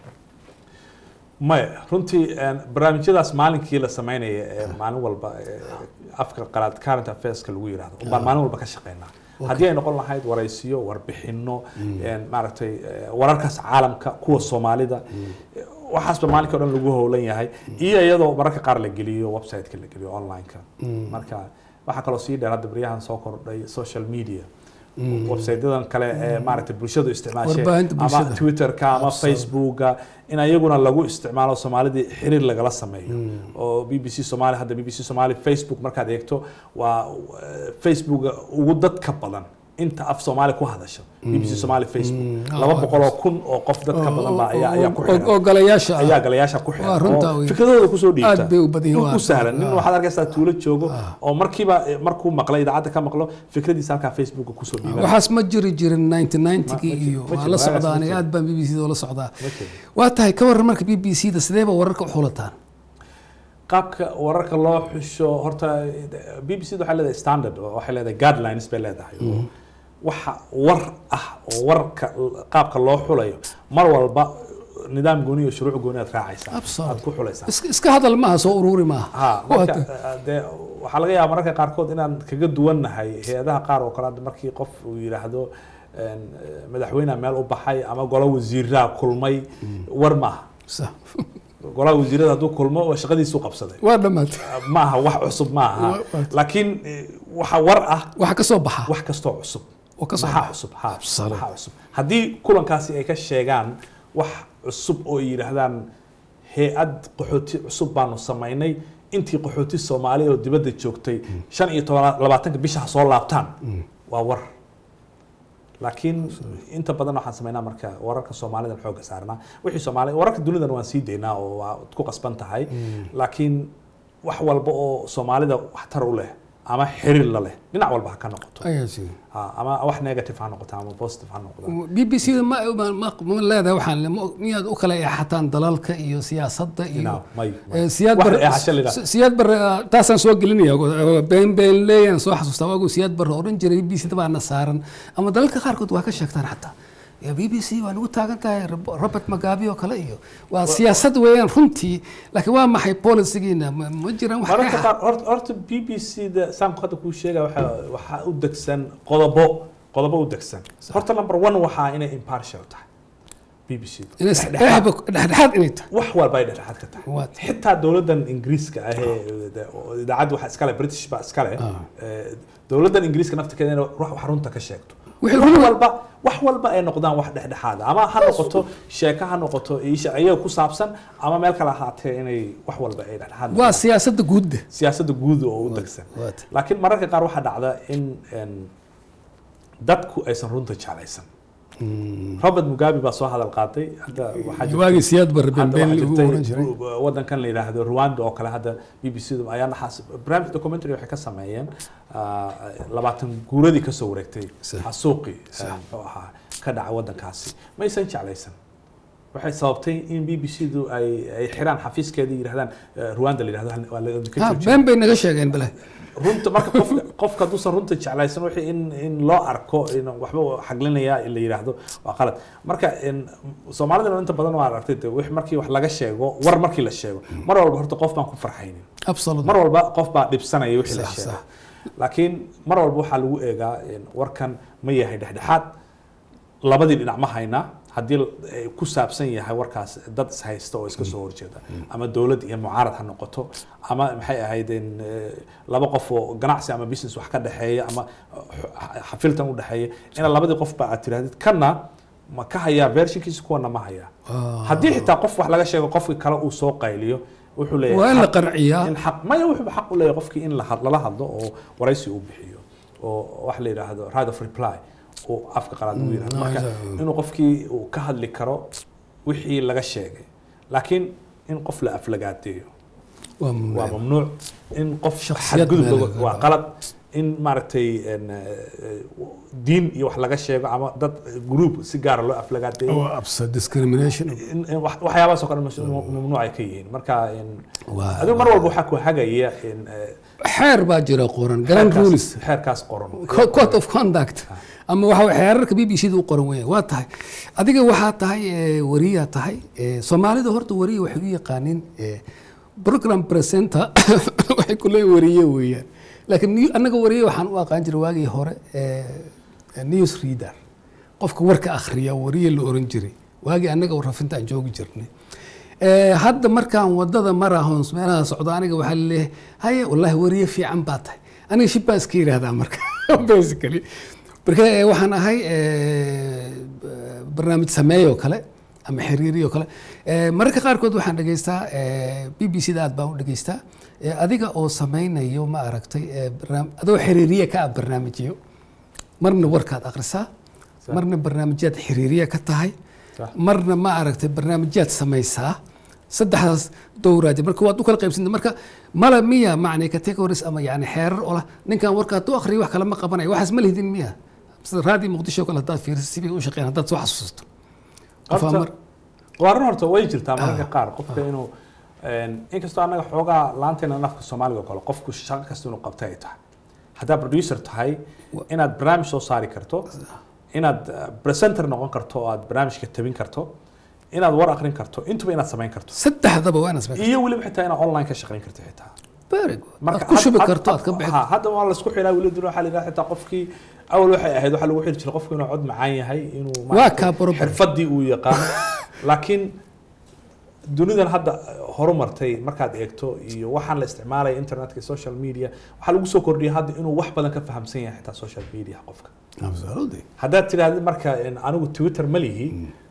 maya runtii en, barnaamijyadaas maalinkii la sameynaya ee maalin walba ee, afka qalaad current affairska lagu yidhahdo baan maalin walba ka shaqeynaa haddii ay noqon lahayd waraysiyo warbixino en, maaragtay eh, wararkaas caalamka kuwa soomaalida eh, waxaasba maalinkii o dhan lagu howlan yahay iyo iyadoo mararka qaar la geliyo website-ka la geliyo online-ka marka waxaa kaloo sii dheer hadda baryahan soo kordhay social media website-yadan kale ee maaragtay bulshadu isticmaashay Warbaahinta ama bulshada. twitterka ama facebooka in ayaguna lagu isticmaalo soomaalidii xiriir lagala sameeyo oo b b c somaali hadda b b c somaali facebook markaad eegto waa eh, facebooka ugu dadka badan inta af soomaali ku hadasha b b c somaali facebook Ah, laba waa boqol oo kun oo qof dadka badan baa ayaa ayaa ku oo xiran galayaasha ayaa galayaasha ku Waa xiran runta oo wey. fikradooda kusoo dhiibta Aad bay u badan yihiin, u waa- sahlan nin ah. waxaad arkaysaa tuulo joogo oo markiiba eh, markuu maqlay idaacadda ka maqlo fikradiisa halkaa facebooka kusoo dhiiban waxaas ma jiri jirin 1990 Ma- ma iyo jiro, waa la waagaas ma socdaa aniga jiro. aad baan b b c da ula socdaa Ma jiro. waa tahay ka waran marka b b c da sideeba wararka u xulataan qaabka wararka loo xusho horta b b c da waxay leedahay standard oo waxay leedahay guidelines bay leedahay oo waxa war ah oo warka qaabka loo xulayo mar walba nidaam gooni iyo shuruuc gooni aad raacaysaa Absolutely. aad ku xulaysaa Is- iska hadal maaha soo ururi maaha ha Waa marka tahay. eh, dee waxaa laga yaabaa mararka qaarkood inaan kaga duwannahay hay-adaha qaar oo kale hadda markii qof uu yidhaahdo en, eh, madaxweyneha meel u baxay ama golo wasiiraha kulmay war maaha Sax. golaha wasiirada hadduu kulmo waa shaqadiisu qabsaday waa dhammaatay maaha wax cusub maaha Wa- wa- laakiin eh, waxa war ah waxa ka soo baxa wax kastoo cusub oo ka soo maxaa baxa cusub ha Absolute. maxaa cusub haddii kulankaasi ay ka sheegaan wax cusub oo ay yidhaahdaan hay-ad qaxooti cusub baanu samaynay intii qaxooti soomaali oo dibadda joogtay shan iyo toban labaatanka bisha ha soo laabtaan waa war laakiin inta badan waxaan samaynaa marka wararka soomaalida xooga saarnaa wixii soomaali wararka dunidan waan sii daynaa oo waa ku qasban tahay laakiin wax walba oo soomaalida waxtar u leh ama xiriir la leh dhinac walba ha ka noqoto ayaa jira Ha, ama wax negative ha noqoto ama positive ha noqdo b b c da ma ma- ma ma leedahay waxaan ma- miyaad u kala eexataan dalalka iyo siyaasadda iyo No, may Eh, siyaad Wax bar eexasho la yidhaahdo. si- siyaad bar ah, taasaan soo gelinaya oo been been leeyaan soo xasuustaa waagu siyaad bar oran jiray b c da baana saaran ama dalalka qaarkood waa ka sheegtaan xataa ya b b c waa nagu taagan tahay Rob- robert magabi oo kale iyo waa siyaasad weeyaan runtii laakiin waa maxay policigiina ma ma jiraan wax mararka ka qaar horta horta b b c da saamku hadda kuu sheegaya waxaa waxaa u degsan qodobo qodobo u degsan horta number one waxaa inay impartial tahay b b c da inay dhexdhexaad dhexdhexaad inay tahay wax walba ay dhexdhexaad ka tahay Waa xitaa dowladdan ingiriiska ah ee de- oo idaacadda waxaa iskale british baa iskale Ah. ee, dowladdan ingiriiska naftirkeeda inay wax wax runta ka sheegto Wixii wax run- walba wax walba ay noqdaan wax dhexdhexaad ah. ama ha noqoto sheeko ha noqoto isha ayaga ku saabsan ama meel kale ahaatee inay wax walba ay dhexdhexaad waa noqdaan. siyaasadda guudda siyaasadda guud oo u degsan waata. laakiin mararka qaar waxaa dhacda in en, dadku aysan runta jeclaysan robert mugabe baa soo hadal qaatay hadda waxaa jirta- waagii siyaad barre hadda been waxaa ugu jirtay oran jiray ru- wadankan la yidhaahdo rwanda oo kale hadda b b c du ayaa naxaas barnaamij documentary waxay ka sameeyeen ah, labaatan guuradii kasoo wareegtay Sax. xasuuqi Sax. muxuu ahaa ka dhaca wadankaasi maysan jeclaysan waxay sababtay in b b c du ay ay xiraan xafiiskeeda yidhahdaan eh, rwanda la yidhahdo hal- waa la ka ha joojiyay. been bay naga sheegeen bale runta marka qofka qofka hadduusan runta jeclaysan wixii in in loo arko in waxba uu xaglinaya in la yidhaahdo waa qalad marka in soomaalidana inta badan waa aragtay de wix markii wax laga sheego war markii la sheego mar walba horta qof baan ku farxaynin absolutely mar walba qof baa dhibsanaya wixii la Sax, sheego sax. laakiin mar walba waxaa lagu eegaa in warkan ma yahay dhexdhexaad labadii dhinac ma haynaa haddii ay ku saabsan yahay warkaas dad is haysta oo iska soo horjeeda ama dowlad iyo mucaarad ha noqoto ama maxay ahayd in eh, laba qof oo ganacsi ama business wax ka dhexeeya ama eh, xafiltan u dhexeeya ina labadii qof ba aad tirahdid kana ma ka hayaa versionkiisa kuwana ma hayaa Ah. haddii xitaa qof wax laga sheego qofkii kale uu soo qayliyo wuxuu leeyahay waa in la xaq- qanciyaa in xaq maya wuxuu xaq u leeyahay qofkii in la had- lala hadlo oo waraysi uu bixiyo oo wax la yidhaahdo right of reply oo afka qalaad lagu yidhahdo marka exactly. inuu qofkii uu ka hadli karo wixii laga sheegay laakiin in qof la aflagaadeeyo waa waa mamnuuc mamnuuc in qof Shakhsiyad xadgudub meel lagu- laga waa qaado. qalad in maaragtay en, eh, diin iyo wax laga sheego ama dad group si gaara loo aflagaadeeyo waa absa discrimination in- in wax- waxyaabahaas oo kale mas- mamnuuc ay ka yihiin marka in- Waa- adigu mar walba waxaa ku hagaya in eh, xeer baa jira qoran grand xeerkaas- rules xeerkaas qoran Co- code of conduct ama waxa way xeerarka b b c da u qoran weeyaan waa tahay adiga waxaa tahay eh, wariyaa tahay eh, soomaalida horta wariya waxay u yaqaaniin eh, program presenter waxay ku leeyihin wariye weeyaan laakiin new- annaga wariye waxaan u aqaan jiray waagii hore eh, eh, news reader qofka warka akhriya wariye la oran jiray waagii annaga rafinta aan joogi jirnay Eh, hadda markaan wadada marahoons meelaha socdo aniga waxaa laleeyahay haye wallaahi wariye fiican baa tahay aniga shib baan iska yidhaahdaa marka basically marka eh, waxaan ahay eh, barnaamij sameeyoo kale ama xiriiriyoo kale Eh, mararka qaarkood waxaan dhegaystaa b b c da aad baan u dhegaystaa Eh, adiga oo sameynayo ma aragtay eh, barnaam- adoo xiriiriye ka ah barnaamijyo marna warkaad akhrisaa Sax. marna barnaamijyaad xiriiriye ka tahay Sax. marna ma aragtay barnaamijyaad samaysaa saddexdaas dowraaja marka waad u kala qaybsanta marka mala miya macni categories ama yani xeerar oo lah ninkan warka hadduu akhriyo wax kale ma qabanayo waxaas ma lihdin miya sida raadi muqdisho oo kale haddaad fiiriso sibay u shaqeyn haddaad soo xasuusato Qof aan mar- Horta- waa run horta way jirtaa mararka qaar qofka inuu en, inkastoo annaga xoogaa laanteena nafka soomaaliga oo kale qofku shaqo kasta inuu qabtay ay tahay haddaad producer tahay inaad barnaamij soo saari karto inaad eh, presenter noqon karto oo aad barnaamijka tabin karto inaad war akrin karto intuba inaad samayn karto saddexdaba waa inaad samaysaa iyo weliba xitaa inaad online ka shaqayn karto xitaa very good marka aad ku shubi had- karto had- aad ka bixi ha, hadda waa laisku xiraa weli dun waxaa la yidhaha xitaa qofkii awal waxay ahayd waxaa lagu xiri jiray qofku inuu cod macaan yahay inuu Waa maaragtay kaa problem. xirfadii uu yaqaano laakiin dunidan hadda horumartay markaad eegto iyo waxaan la isticmaalaya internetka iyo social media waxaa lagu soo kordhiyay hadda inuu wax badan ka fahamsan yahay xitaa social media qofka absolutely haddaad tidhaahdo marka in anigu twitter ma lihi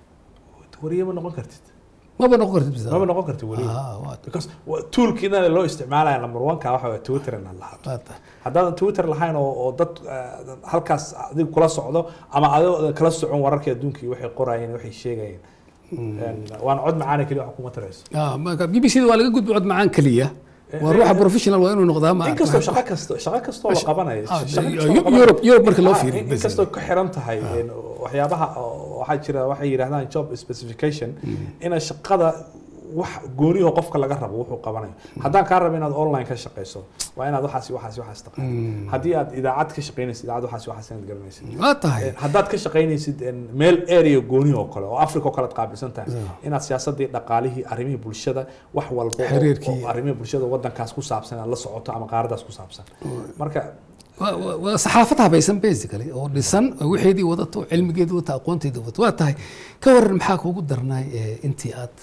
wariye ma noqon kartid maba noqon kartid bisa maba noqon kartid wariye Ah, waa because wa- toolkiina loo isticmaalaya number one ka waxa waa twitter inaad lahato waa tahay. haddaadan twitter lahayn oo, oo dad eh, halkaas adiga kula socdo ama adoo kala socon wararka adduunka iyo waxay qorayeen waxay sheegayeen En, waana cod macaana keliya wax kuma tarayso Ah, marka b b c da waa laga gudbi cod macaan keliya waa ruuxa professional waa inuu noqdaa ma inkastoo shaqo kasto shaqo kastoo la qabanayo Ah, shaqo de- kastoo la Eu- qabanayo- Europe- Europe marka loo Ah, fiiriyo, in- basically. inkastoo ku xiran tahay en, waxyaabaha oo- waxaa jira waxay yidhahdaan job specification ina shaqada wax gooniho qofka laga rabo wuxuu qabanayo haddaan kaa rabo inaad online ka shaqeyso waa inaad waxaas iyo waxaas iyo waxaas taqaan haddii aad idaacad ka shaqeynaysid idaacad waxaas iyo waxaas inaad garanaysid waa tahay Eh, haddaad ka shaqaynaysid en, meel area gooni oo kale oo africa oo kale aad qaabilsan tahay inaad siyaasadii dhaqaalihii arrimihii bulshada wax walba oo- Xiriirkii. oo arrimihii bulshada wadankaas ku saabsan aad la socoto ama qaaradaas ku saabsan marka waa- waa waa saxaafad habaysan basically oo dhisan oo waxeedii wadato cilmigeedii wadato aqoonteedii wadato waa tahay ka waran maxaa kuugu darnaay eh, intii aad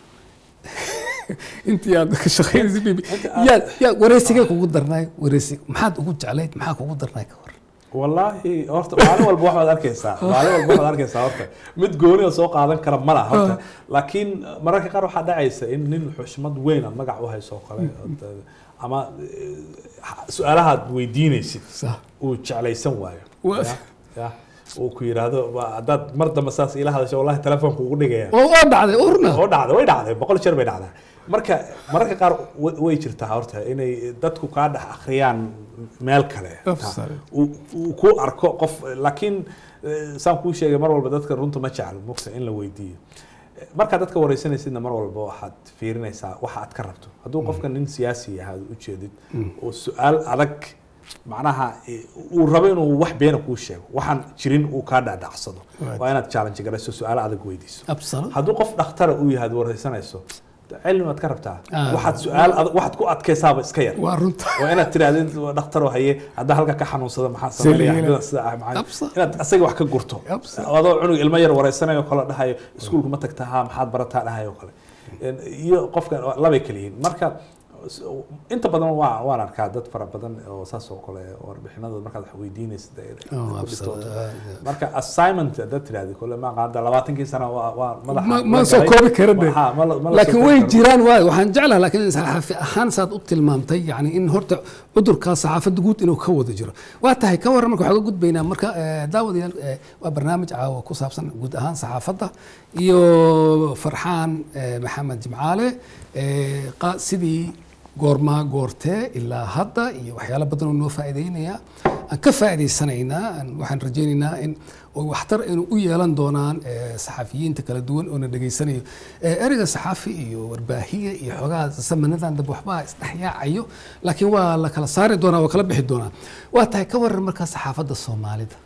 intii aad ka shaqeynaysa bibi Inta aad- yaa yaa wareysigee kugu darnaay wareysi maxaad ugu jeclayd maxaa kugu darnaay ka waran wallaahi horta maalin walba waxaad arkaysaa maalin walba waxaad arkaysaa horta mid gooni oo soo qaadan kara ma laha horta laakiin mararka qaar waxaa dhacaysa in nin xushmad weyn aad magac u hayso oo kale ood, ama eh, su-aalahaad weydiinaysid sax uu jeclaysan waayo Waa- Ya, ya. uu ku yidhaahdo "Waa- haddaad mar dambe saas ila hadasho wallahi telefoonka ugu dhigaya oo oo dhacday urna oo dhacday way dhacday boqol jeer bay dhacdaa marka mararka qaar wa- way jirtaa horta inay dadku kaa dhex akhriyaan meel kale Absolutely. uu uu ku arko qof laakiin eh, saan kuu sheegay mar walba dadka runta ma jecel mugta in la weydiiyo markaad dadka wareysanaysidna mar walba waxaad fiirinaysaa waxa aad ka rabto hadduu qofka nin siyaasi yahay aad ujeedid oo su-aal adag macnaha eh, uu rabo inuu wax beena kuu sheego waxaan jirin uu kaa dhacdhacsado Right. waa inaad challenge garayso su-aalo adag weydiiso absolute hadduu qof dhakhtara uu yahay aad wareysanayso cilmi waad ka rabtaa Ah. waxaad su-aal adag waxaad ku adkaysaaba iska yar waa runta waa inaad tirahdid dhakhtaroo haye haddaa halka ka xanuunsada maxaa Sida sameynaya yeela. xanuunada sida ah maxaa Absa. inaad asaga wax ka gurto Absa. adoo cunug ilmo yar wareysanayo kale dhahayo iskuulka ma tagtaa ha maxaad barataa dhahayo kale En- iyo qofka labay kala yihiin marka s- inta badan waa waan arkaa dad fara badan oo saas oo kale warbixinadooda markaad wax weydiinaysid ay- ay Oh, ku absolute. dhibtooto. Ah, yeah. marka assignment haddaad tirahdi kole ma qaada labaatankii sano waa waa madaxa Ma- ma la soo galay. koobi kara de. Ha, ma la- ma la soo laakiin koobi way karo. jiraan waay waxaan jeclaha laakiin saxaafi ahaan saad u tilmaamtay yani in horta cudurkaa saxaafadda guud inuu ka wada jiro waa tahay ka waran marka waxaa uga gudbaynaa marka eh, daawadayaal eh, waa barnaamij caawa ku saabsan guud ahaan saxaafadda iyo farxaan eh, maxamed jimcaale eh, qa- sidii goormaa goortee ilaa hadda iyo waxyaalo badan oo noo faa'iideynaya aan ka faa'iidaysanaynaa aan- waxaan rajaynaynaa in oo waxtar inuu u yeelan doonaan eh, saxafiyiinta kala duwan oo na dhegaysanayo Eh, ereyga saxaafi iyo warbaahiya iyo xogaha samanadan dab waxbaa isdhexyaacayo laakiin waa la kala saari doonaa waa kala bixi doonaa waa tahay ka waran markaa saxaafadda soomaalida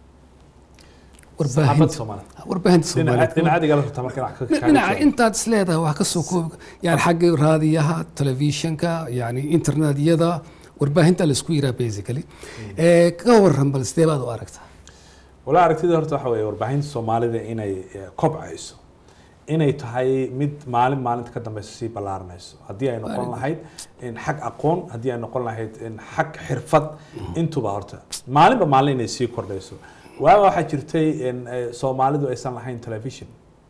saxaafadda warbaahinta Soomaaliya. warbaahinta Dhinaca- soomaalida dhinacaadiga la rabtaa marka inaad ka- kaaga dhinaca jawaabo. intaad isleedahay wax ka soo koobi yani xagga raadiyaha telefishinka yani internetyada warbaahinta la isku yiraa basically Eh, ka waran bal sidee baad u aragtaa walaa aragtida horta waxa weeye warbaahinta soomaalida inay eh, kobcayso inay tahay mid maalin maalinta ka dambeysa sii ballaaranayso haddii ay noqon lahayd in xag aqoon haddii ay noqon lahayd in xag xirfad intuba horta maalinba maalin inay sii kordhayso waaga waxaa jirtay in eh, soomaalidu aysan lahayn television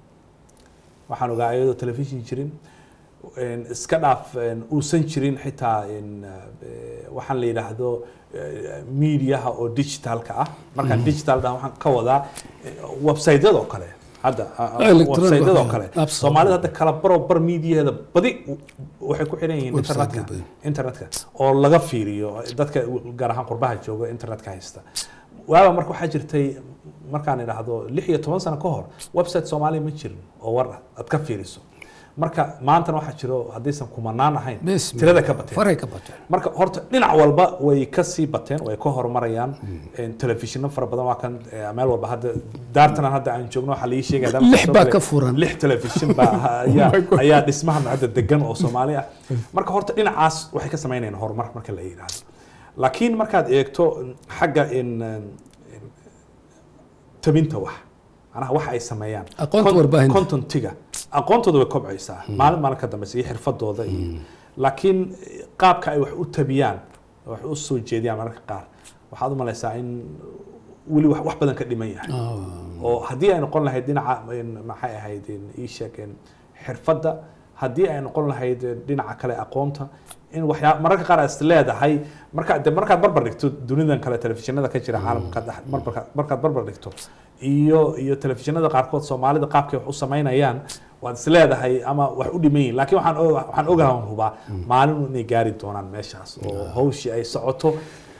waxaan ogaa iyadoo television jirin in iska dhaaf in uusan jirin xitaa in eh, waxaan la yidhaahdo eh, mediaha oo digitalka ah markaan digital dhaha waxaan ka wadaa eh, website-yada oo kale hadda ah, ah, Electronic website-yada oo waxyaalo. kale soomaalida hadda kala baro bar mediaheeda badi waxay ku xiran yihiin Website-yada internetka badan. internetka oo laga fiiriyo dadka gaar ahaan qurbaha jooga internetka haysta waaba marka waxaa jirtay markaan idhaahdo lix iyo toban sano ka hor website soomaaliya ma jirin oo war ah aad ka fiiriso marka maantana waxaa jiro haddaysan kumanaan ahayn Bes, tirada ka bateen faray ka bateen marka horta dhinac walba way ka sii bateen way ka horumarayaan telefishinno fara badan waa kan eh, meel walba hadda daartanan hadda aan joogno waxaa laii sheegaya haddaan Lix soo baa galay, ka furan. lix telefishin baa ayaa ayaa dhismahan hadda degan oo soomaali ah marka horta dhinacaas waxay ka samaynayaan horumar marka la yidhaahdo laakiin markaad eegto xagga in in tabinta wax macnaha wax ay sameeyaan Aqoonta Con- warbaahinta. contentiga aqoontooda way kobcaysaa maalin maalin ka dambeysa iyo xirfadooda iyo laakiin qaabka ay wax u tabiyaan wax u soo jeediyaan mararka qaar waxaad u malaysaa in weli wax wax badan ka dhiman yahay oo haddii ay noqon lahayd dhinaca in- maxay ahayd in ii sheeg in xirfadda haddii ay noqon lahayd dhinaca kale aqoonta in waxyaa mararka qaar aad is leedahay marka de markaad barbar dhigto dunidan kale telefishinada ka jira caalamka dhex- marbarka- markaad barbar dhigto iyo iyo telefishinada qaarkood soomaalida qaabkay wax u samaynayaan waad is leedahay ama wax u dhiman yihin laakiin waxaan o- waxaan ogahan hubaa maalin inay gaari doonaan meeshaas oo hawshii ay socoto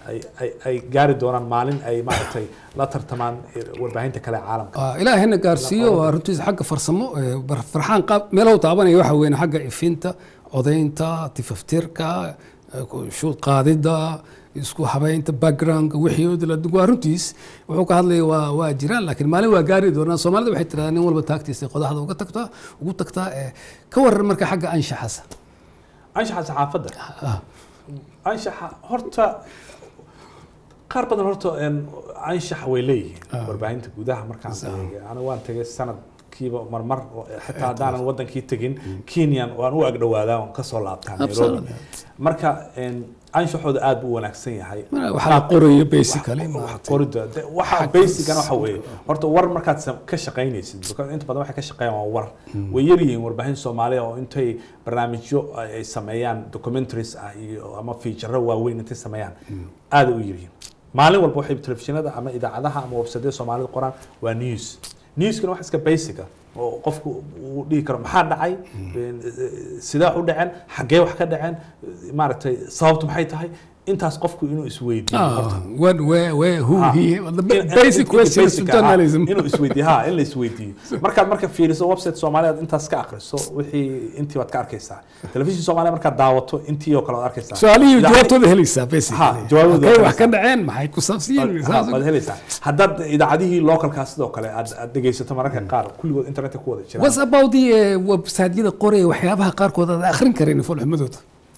ay- ay- ay gaari doonaan maalin ay maaragtay la tartamaan eh, warbaahinta kale ee caalamka Ah, ilaahayna gaarsiiyo waa runtiisa xagga farsamo eh, bar- farxaan qaab meelahu taabanaya waxa weyn xagga ifinta codaynta tifaftirka eh, ku- shuud qaadida isku habeynta backgroundka wixii oo dila waa runtiis wuxuu ka hadlaya waa waa jiraan laakiin maalin waa gaari doonaa soomaalida waxay tirahdaan nin walba taagtiisa qodaxda uga tagtaa ugu tagtaa eh, ka waran marka xagga anshaxasa anshaxa saxaafadda Ah, anshaxa horta qaar badan horta een, anshaxa way leeyihiin warbaahinta gudaha markaan eegay aniga waan tegay sanadkiiba marmar oo- xitaa haddaanan wadankii tegin kenyan waan u agdhawaadaa waan kasoo laabtaa nairobi Absolutely. marka een, anshaxooda aad buu u wanaagsan yahay waxaa la qorayo basically wax maaragtay. qorida de- waxa basicana waxa weeye horta war markaad sam- ka shaqaynaysid because inta badan waxay ka shaqeeyaan waa war way yar yihiin warbaahin soomaaliya oo intay barnaamijyo ay ay sameeyaan documentaries ah iyo ama fiijaro waaweyn intay sameeyaan aad u yar yihiin maalin walba waxay telefishinada ama idaacadaha ama websadada soomaalida qoraan waa news newskana wax iska basica oo qofku uu dhihi karo maxaa dhacay sidee wax u dhaceen xaggee wax ka dhaceen maaragtay sababtu maxay tahay intaas qofku inuu isweydiiyo horta. Ah, when, where, where, who, Ha. he, the In- in- basic in- questions of basic, ha, journalism. inuu isweydiiyo ha in la isweydiiyo markaad marka fiiriso website soomaaliya intaas ka akhriso wixii intii waad ka arkaysaa telefishin soomaaliya markaad daawato intii oo kale waad arkaysaa su-aalihii Idaacad- jawaabtooda helaysaa basically Ha, jawaabtooda Halkay waad wax ka helaysaa. dhaceen maxay ku saabsiyiin Ha, waad helaysaa haddaad idaacadihii localkaa sidoo kale aad aad dhegaysato mararka qaar kulligood internetka ku wada jiraan was about the uh, website-yada qoraya waxyaabaha qaarkood aad akhrin karin folxumadooda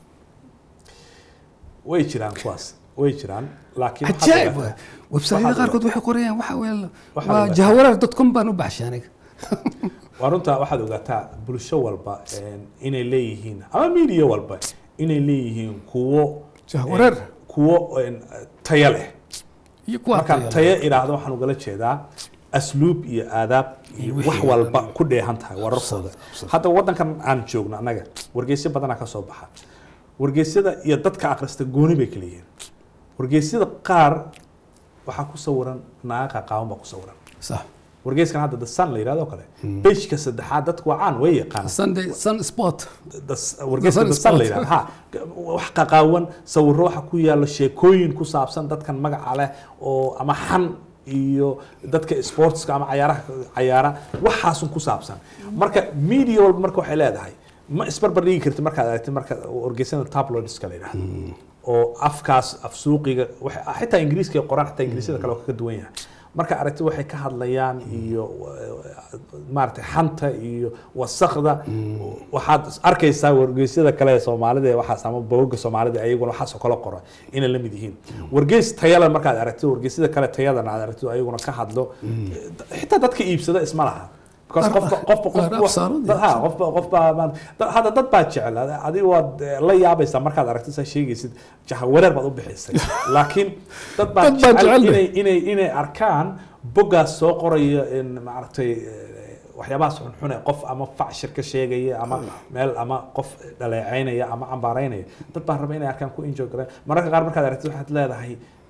way jiraan kuwaas way jiraan laakiin waxaad cajaa'ib ogaataa- website-yada waxaad qaarkood waxay qorayaan waxa weye Waxaad waa ogaataa. jahawareer dot com baan u baxshay aniga waa runta waxaad ogaataa bulsho walba een, inay leeyihiin ama media walba inay leeyihiin kuwo Jahwareer. een, kuwo een, tayo leh iyo kuwa markaan tayo leh. tayo idhaahdo waxaan ugala jeedaa asluub iyo aadaab iyo Iyo wixii wax oo walba dhan. ku dheehan tahay wararkooda hadda wadankan aan joogno annaga wargeysyo badanaa ka soo baxa wargeysyada iyo dadka akhrista gooni bay kala yihiin wargeysyada qaar waxaa ku sawiran naaqa qaawan baa ku sawiran sax wargeyskan hadda the sun la yidhahdo oo kale bejka saddexaad dadku waa caan way yaqaan sunday sun sport wargeyska The Sun dasan la Sport. yidhahdo ha wax qaqaawan sawiro waxa ku yaalo sheekooyin ku saabsan dadkan magaca leh oo ama xan iyo dadka sportska ama cayaaraha cayaara waxaasun ku saabsan marka media walba marka waxay leedahay ma isbarbar dhigi karti markaad aragtid marka wargeysada tabloidska la yidhahdo oo afkaas af suuqiga waxay- xitaa ingiriiska ay qoraan xitaa ingiriisyada kale waa kaga duwan yahay marka aragti waxay ka hadlayaan iyo maaragtay xanta iyo wasakda waxaad arkaysaa wargeysyada kale ee soomaalida ee waxaas ama bogagga soomaalida ayaguna waxaasoo kale qora inay la mid yihiin wargeys tayale markaad aragtid wargeysyada kale tayadana aad aragtid ayaguna ka hadlo xitaa dadka iibsada isma laha because qofka qofba Qaar qofba absaarood dad- ha qofba qofba baan- dad- hadda dad baa jecel adiga waad eh, la yaabaysaa markaad aragtid saa sheegaysid jaha wareer baad u bixisay laakiin dad baa Dad baa jecel jecel inay inay inay arkaan boggaas soo qoraya in maaragtay eh, waxyaabahaas xunxun ee qof ama facshir ka sheegaya ama meel ama qof dhaleecaynaya ama cambaaraynaya dad baa raba inay arkaan ku enjoy gareen mararka qaar markaad aragtid waxaad leedahay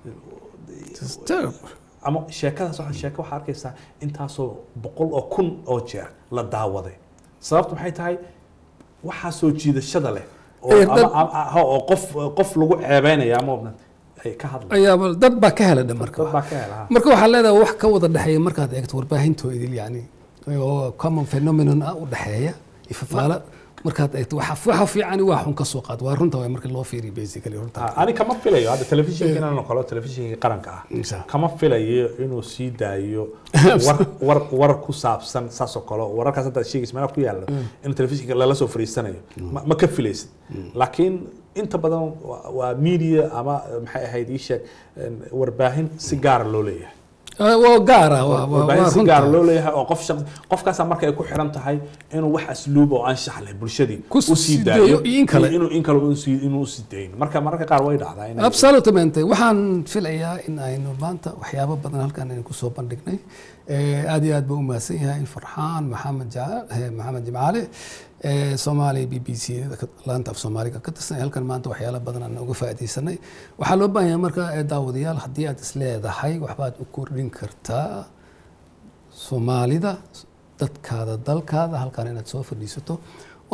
It's terrible. ama sheekadaas waxaa sheeko waxaa arkaysaa intaasoo boqol oo kun oo jeer la daawaday sababtu maxay tahay waxaa soo jiidashada leh oo Eh, ama- dad- ama- ha, oo qof qof lagu ceebeynaya ama ay ka hadlay ayaaba dad baa ka hela dhan marka dad baa ka hela ha. marka waxaa leedahay wax ka wada dhexeeya markaad eegto warbaahintoodil yani oo common phenomenon ah u dhexeeya ifafaala markaad eegto waxa waxa fiicani waa xun ka soo qaad waa runta waa marka loo fiiriyo basically runta Ha, ani kama filayo hadda telefishinkan oo kale telefishinkii qaranka ah Insha. kama filayo inuu sii daayo war war war ku saabsan saas oo kale wararkaas hadda sheegaysa meelaha ku yaalo in telefishinka lala soo fariisanayo ma, ma ka filaysid laakiin inta badan waa- waa media ama maxay ahayd ii sheeg een, warbaahin si gaara loo leeyahay Ah, waa gaara waa waa- warbaahin waa si gaara runta loo leeyahay oo qof shaqsi qofkaasaa marka ay ku xiran tahay inuu wax asluub oo anshax leh bulshadii Ku u sii sii daayo daayo iyo in kale. inuu in kale uu sii- inuu u sii dayn marka mararka qaar way dhacdaa inay- absolutamente waxaan filayaa in aynu maanta waxyaabo badan halkan aynu kusoo bandhignay Eh, aad iyo aad baa u mahadsan yahay farxaan maxamed Ja- eh, maxamed jimcaale eh, soomaaliya b b c laanta af soomaaliga ka tirsan halkan maanta waxyaalo badan aan uga faa'iidaysanay waxaa loo baahan yahay marka eh, daawadayaal haddii aad is leedahay waxbaad u kordhin kartaa soomaalida dadkaada dalkaada halkan inaad soo fadhiisato oo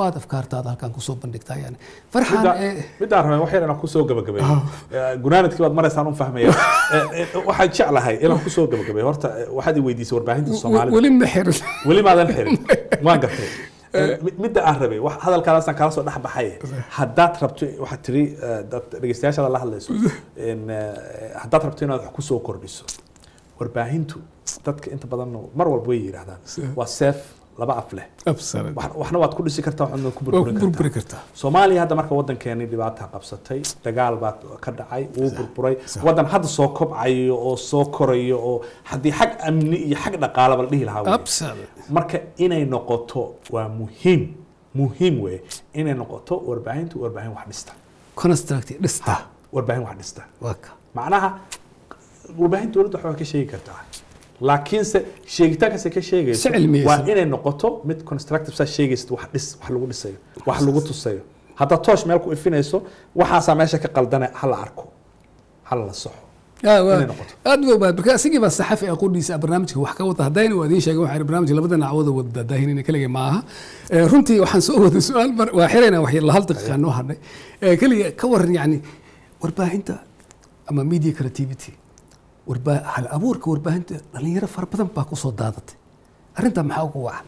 waad afkaartaada halkan kusoo bandhigtaa yani farxan midda- eh, midaan rabay wax yar inaan kusoo gabagabeeyo gunaanadkii baad maraysaan un fahmaya Eh, eh, waxaan jeclahay inaan kusoo gabagabeeyo horta eh, waxaad i weydiisay warbaahinta w- soomaalida weli ma xirin weli maadan xirin waan gartay Eh, mi- midda aan rabay wax hadalkaadaasaan kala soo dhex baxay haddaad rabto waxaad tiri eh, dad dhegeystayaashaada la hadlayso in, eh, haddaad rabto inaad wax kusoo kordhiso warbaahintu dadka inta badan mar walba way yidhaahdaan waa seef laba af leh Absolutely. Wax- waxna waad ku dhisi kartaa waxna waad ku waa ku burburin kartaa burburi kartaa soomaaliya hadda marka waddankeeni dhibaata qabsatay dagaal baa ka dhacay wuu burburay sax. waddan hadda soo kobcayo oo soo korayo oo haddii xag amni iyo xag dhaqaalaba la dhihi lahaa wey. Absolutely. marka inay noqoto waa muhiim muhiim wey inay noqoto warbaahintu warbaahin wax dhista construct dhista warbaahin wax dhista waa ka macnaha warbaahin dowladda waxbaa ka sheegi kartaa laakiinse sheegitaankaas ay ka sheegayso Si cilmiyeysan. waa inay noqoto mid constructive saa sheegaysid wax dhis wax lagu dhisayo wax lagu tusayo haddaad toosh meel ku ifinayso waxaasaa meesha ka qaldane hala arko hala la soxo Ah, waa- inay noqoto. aad u baad marka asigii baa saxafi aqoondiisa barnaamijka wax ka wada haddayna waa idiin sheegay waxaa barnaamijka labada nacwada wada daahinina keliga ma aha Eh, runtii waxaan soo waday su-aal mar waa xirayna wax yar hal daqiiqa noo hadhay Eh, keliga ka waran yani warbaahinta ama media creativity warbaa hal abuurka warbaahinta dhalinyaro fara badan baa kusoo daadatay arrintaa maxaa ugu wacan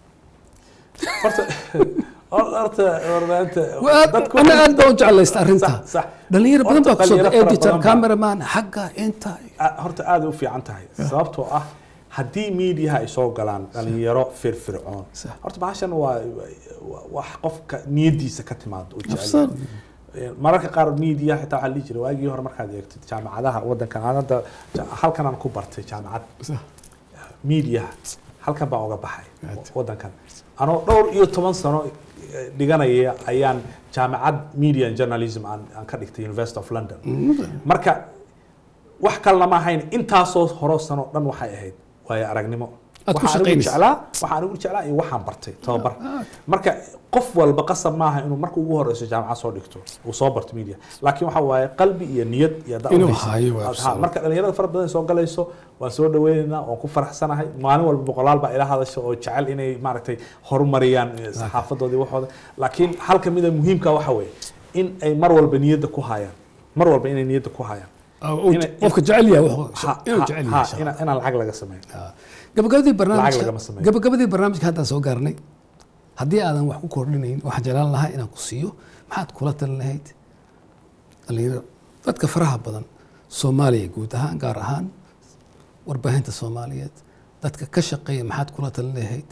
horta horta warbaahinta dadku ana aad baa u jeclaysta arrintaa Sax, sax. dhalinyaro badan baa Horta kusoo dhalinyaro fara editor badan baa- cameraman xagga inta a- horta aad u fiican tahay sababtoo ah haddii miidiyaha ay soo galaan dhalinyaro firfircoon Sax. horta bahashan waa waa- wax qofka niyadiisa ka timaado oo jecel Absolutely. Eh, mararka qaar miidiya xitaa waxaa la dhihi jiray waagii hore markaad eegtid jaamacadaha waddankan aan hadda ja- halkan aan ku bartay jaamacad miidiyaha halkan baan uga baxay Right. waddankan anoo dhowr iyo toban sano eh, dhiganaya ayaan jaamacad media and journalism aan aan ka dhigtay university of london marka wax kalena ma ahayn intaasoo horo sano dhan waxay ahayd waayo aragnimo Aad ku Waxaan anigu shaqaynaysa. jeclaa waxaan anigu jeclaa iyo waxaan bartay tababar marka qof walba qasab maaha inuu marka ugu horeyso jaamacad soo dhigto uu soo barto media laakiin waxa waaye qalbi iyo niyad iyo haddaa Inuu u haysid. hayo waa Ha, absolute. marka dhalinyarada fara badan soo galayso waan soo dhaweynaynaa waan ku faraxsanahay maalin walba boqolaal baa ila hadasha oo jecel inay maaragtay horumariyaan eh, saxaafadoodii waxooda laakiin hal ka mida muhiimka waxa weeye in ay mar walba niyadda ku hayaan mar walba inay niyadda ku hayaan Inay- qofka jecel yahay wuxuu- Ha, inuu ha, jecel ha, yahay shaqada. ina- inaan lacag laga sameyn gabagabadii Lacag barnaamijka lagama sameeyo. gabagabadii barnaamijka haddaan soo gaarnay haddii aadan wax ku kordhinayn waxaan jeclaan lahaa inaan ku siiyo maxaad kula talin lahayd dhalinyaro dadka faraha badan soomaaliya guud ahaan gaar ahaan warbaahinta soomaaliyeed dadka ka shaqeeya maxaad kula talin lahayd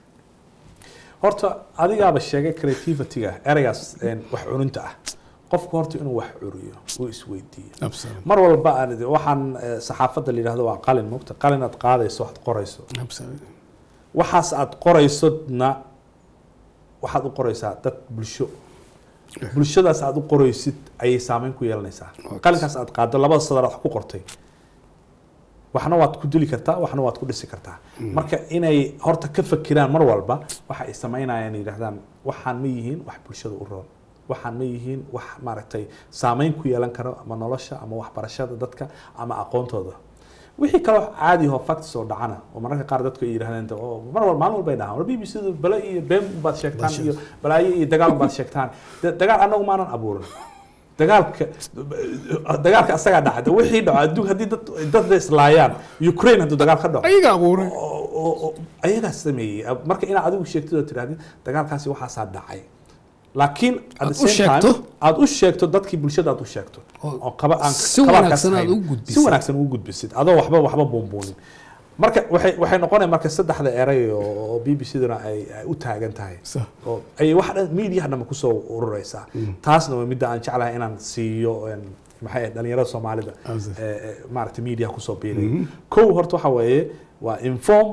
horta adigaaba sheegay creativity-ga ereygaas een, wax cuninta ah qofku horta inuu wax curiyo uu isweydiiyo mar walba aan idin- waxaan eh, saxaafadda la yidhahdo waa qalin mugta qalin aad qaadayso waxaad qorayso waxaas aad qoraysodna waxaad u qoraysaa dad bulsho bulshadaas aad u qoraysid ayay saameyn ku yeelanaysaa qalinkaas aad qaado labada sadar aad wax ku qortay waxna waad ku dili kartaa waxna waad ku dhisi kartaa marka inay horta ka fakiraan mar walba waxa ay samaynayaan yidhahdaan waxaan ma yihiin wax bulshada u roon waxaan ma yihiin wax maaragtay saameyn ku yeelan karo ama nolosha ama waxbarashada dadka ama aqoontooda wixii kaloo caadi oo facts oo dhacana oo mararka qaar dadku ay yidhahdeen oo mar walba maalin walba ay dhahaan war b b c du bale iyo been baad sheegtaan iyo balaayo iyo dagaal baad sheegtaan De- dagaal annagu maanan abuurin dagaalka dagaalka asagaa dhacda wixii dhaco adduun haddii dad dad la islaayaan ukraine hadduu dagaal ka dhaco ayaga abuuray oo- oo- oo ayagaa sameeyey marka inaad adigu sheegtid oo tirahdid dagaalkaasi waxaasaa dhacay laakiin at Aad the u same sheegto. time, aad u sheegto dadkii bulshada aad u sheegto Oo- oo qaba aan si qabaarkaas wanaagsan aad haynin. u gudbisid. si wanaagsan ugu gudbisid adoo waxba waxba buunbuunin marka waxay waxay noqonaya marka saddexda eray oo oo b b c duna ay ay u taagan tahay Sax. oo ay wax dhan miidiyaha dhanba kusoo ururaysaa taasna waa midda aan jeclahay inaan siiyo een, maxay ahayd dhalinyarada soomaalida Absolutely. ee, ee, maaragtay miidiyaha kusoo biiraya kow horta waxa weeye waa inform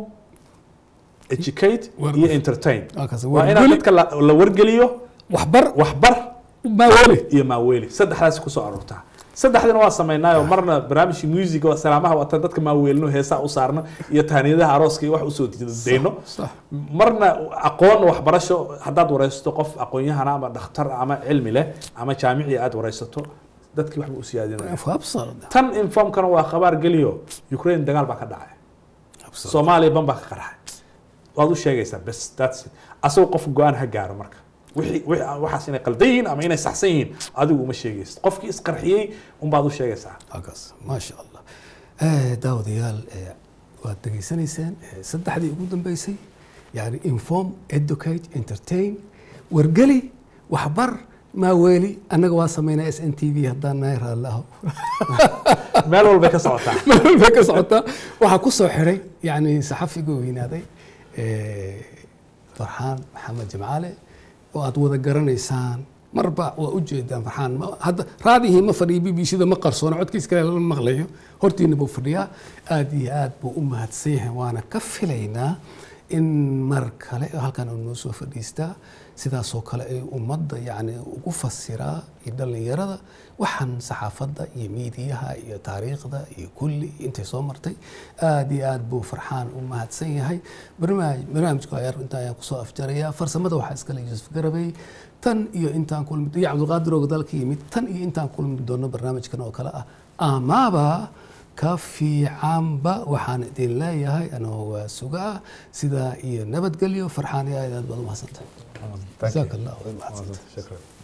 educate War- iyo entertain Waa kaas, waa inaad wargeli. dadka la la wargeliyo waxbar waxbar maaweli iyo maaweeli saddexdaas kusoo aroortaa saddexdina waa samaynaayo marna barnaamijkii music oo salaamaha watan dadka maaweelino heesaa u saarno iyo taaniyadaha arooska iyo wax usoo dayno sax marna aqoon waxbarasho haddaad wareysato qof aqoon-yahana ama dhakhtar ama cilmi leh ama jaamici aad wareysato dadkii waxba u siyaadinaya absard tan informkana waa khabaar geliyo ukraine dagaal baa ka dhacay soomaaliya ban baa ka qarxay waad u sheegaysaa bes that's it asagoo qof go-aan ha gaaro marka wixii- wixii- waxaas inay qaldan yihiin ama inay saxsan yihiin adigu uma sheegaysid qofkii isqarxiyey unbaad u sheegaysaa halkaas maasha allah Eh, daawadayaal eh, waad degeysanayseen eh, saddexdii ugu dambeysay yani inform educate entertain wargeli waxbar maaweeli annaga waa sameynaa s n t v haddaan nahay raalliaho meel walbay ka socotaa meel bay ka socotaa waxaa ku soo xiray yani saxafiga weynaaday eh, farxaan maxamed jimcaale oo aad wada garanaysaan marba waa u jeedaan farxaan ma- hadda raadihii ma fadhiyo b b c da ma qarsoono codkiis kale lama maqlayo hortiina buu fadhiyaa aad iyo aad buu u mahadsan yahay waana ka filaynaa in mar kale halkan uu noo soo fadhiistaa sidaasoo kale ay ummadda yani ugu fasiraa iyo dhallinyarada waxaan saxaafadda iyo miidiyaha iyo taariikhda iyo kulli intay soo martay aad iyo aad buu farxaan u mahadsan yahay barnaamij barnaamijka ayar inta ayaan kusoo afjarayaa farsamada waxaa iskale yuusuf garabey tan iyo intaan kulmi iyo cabdulqaadir oo dalka yimid tan iyo intaan kulmi doono barnaamijkan oo kale ah amaaba ka fiicanba waxaan idin leeyahay anoo waa sugaa sidaa iyo nabadgelyo farxaan iyo aad aad baad u mahadsantahay Thank you. jazaak allah way mahadsantahay Shukran.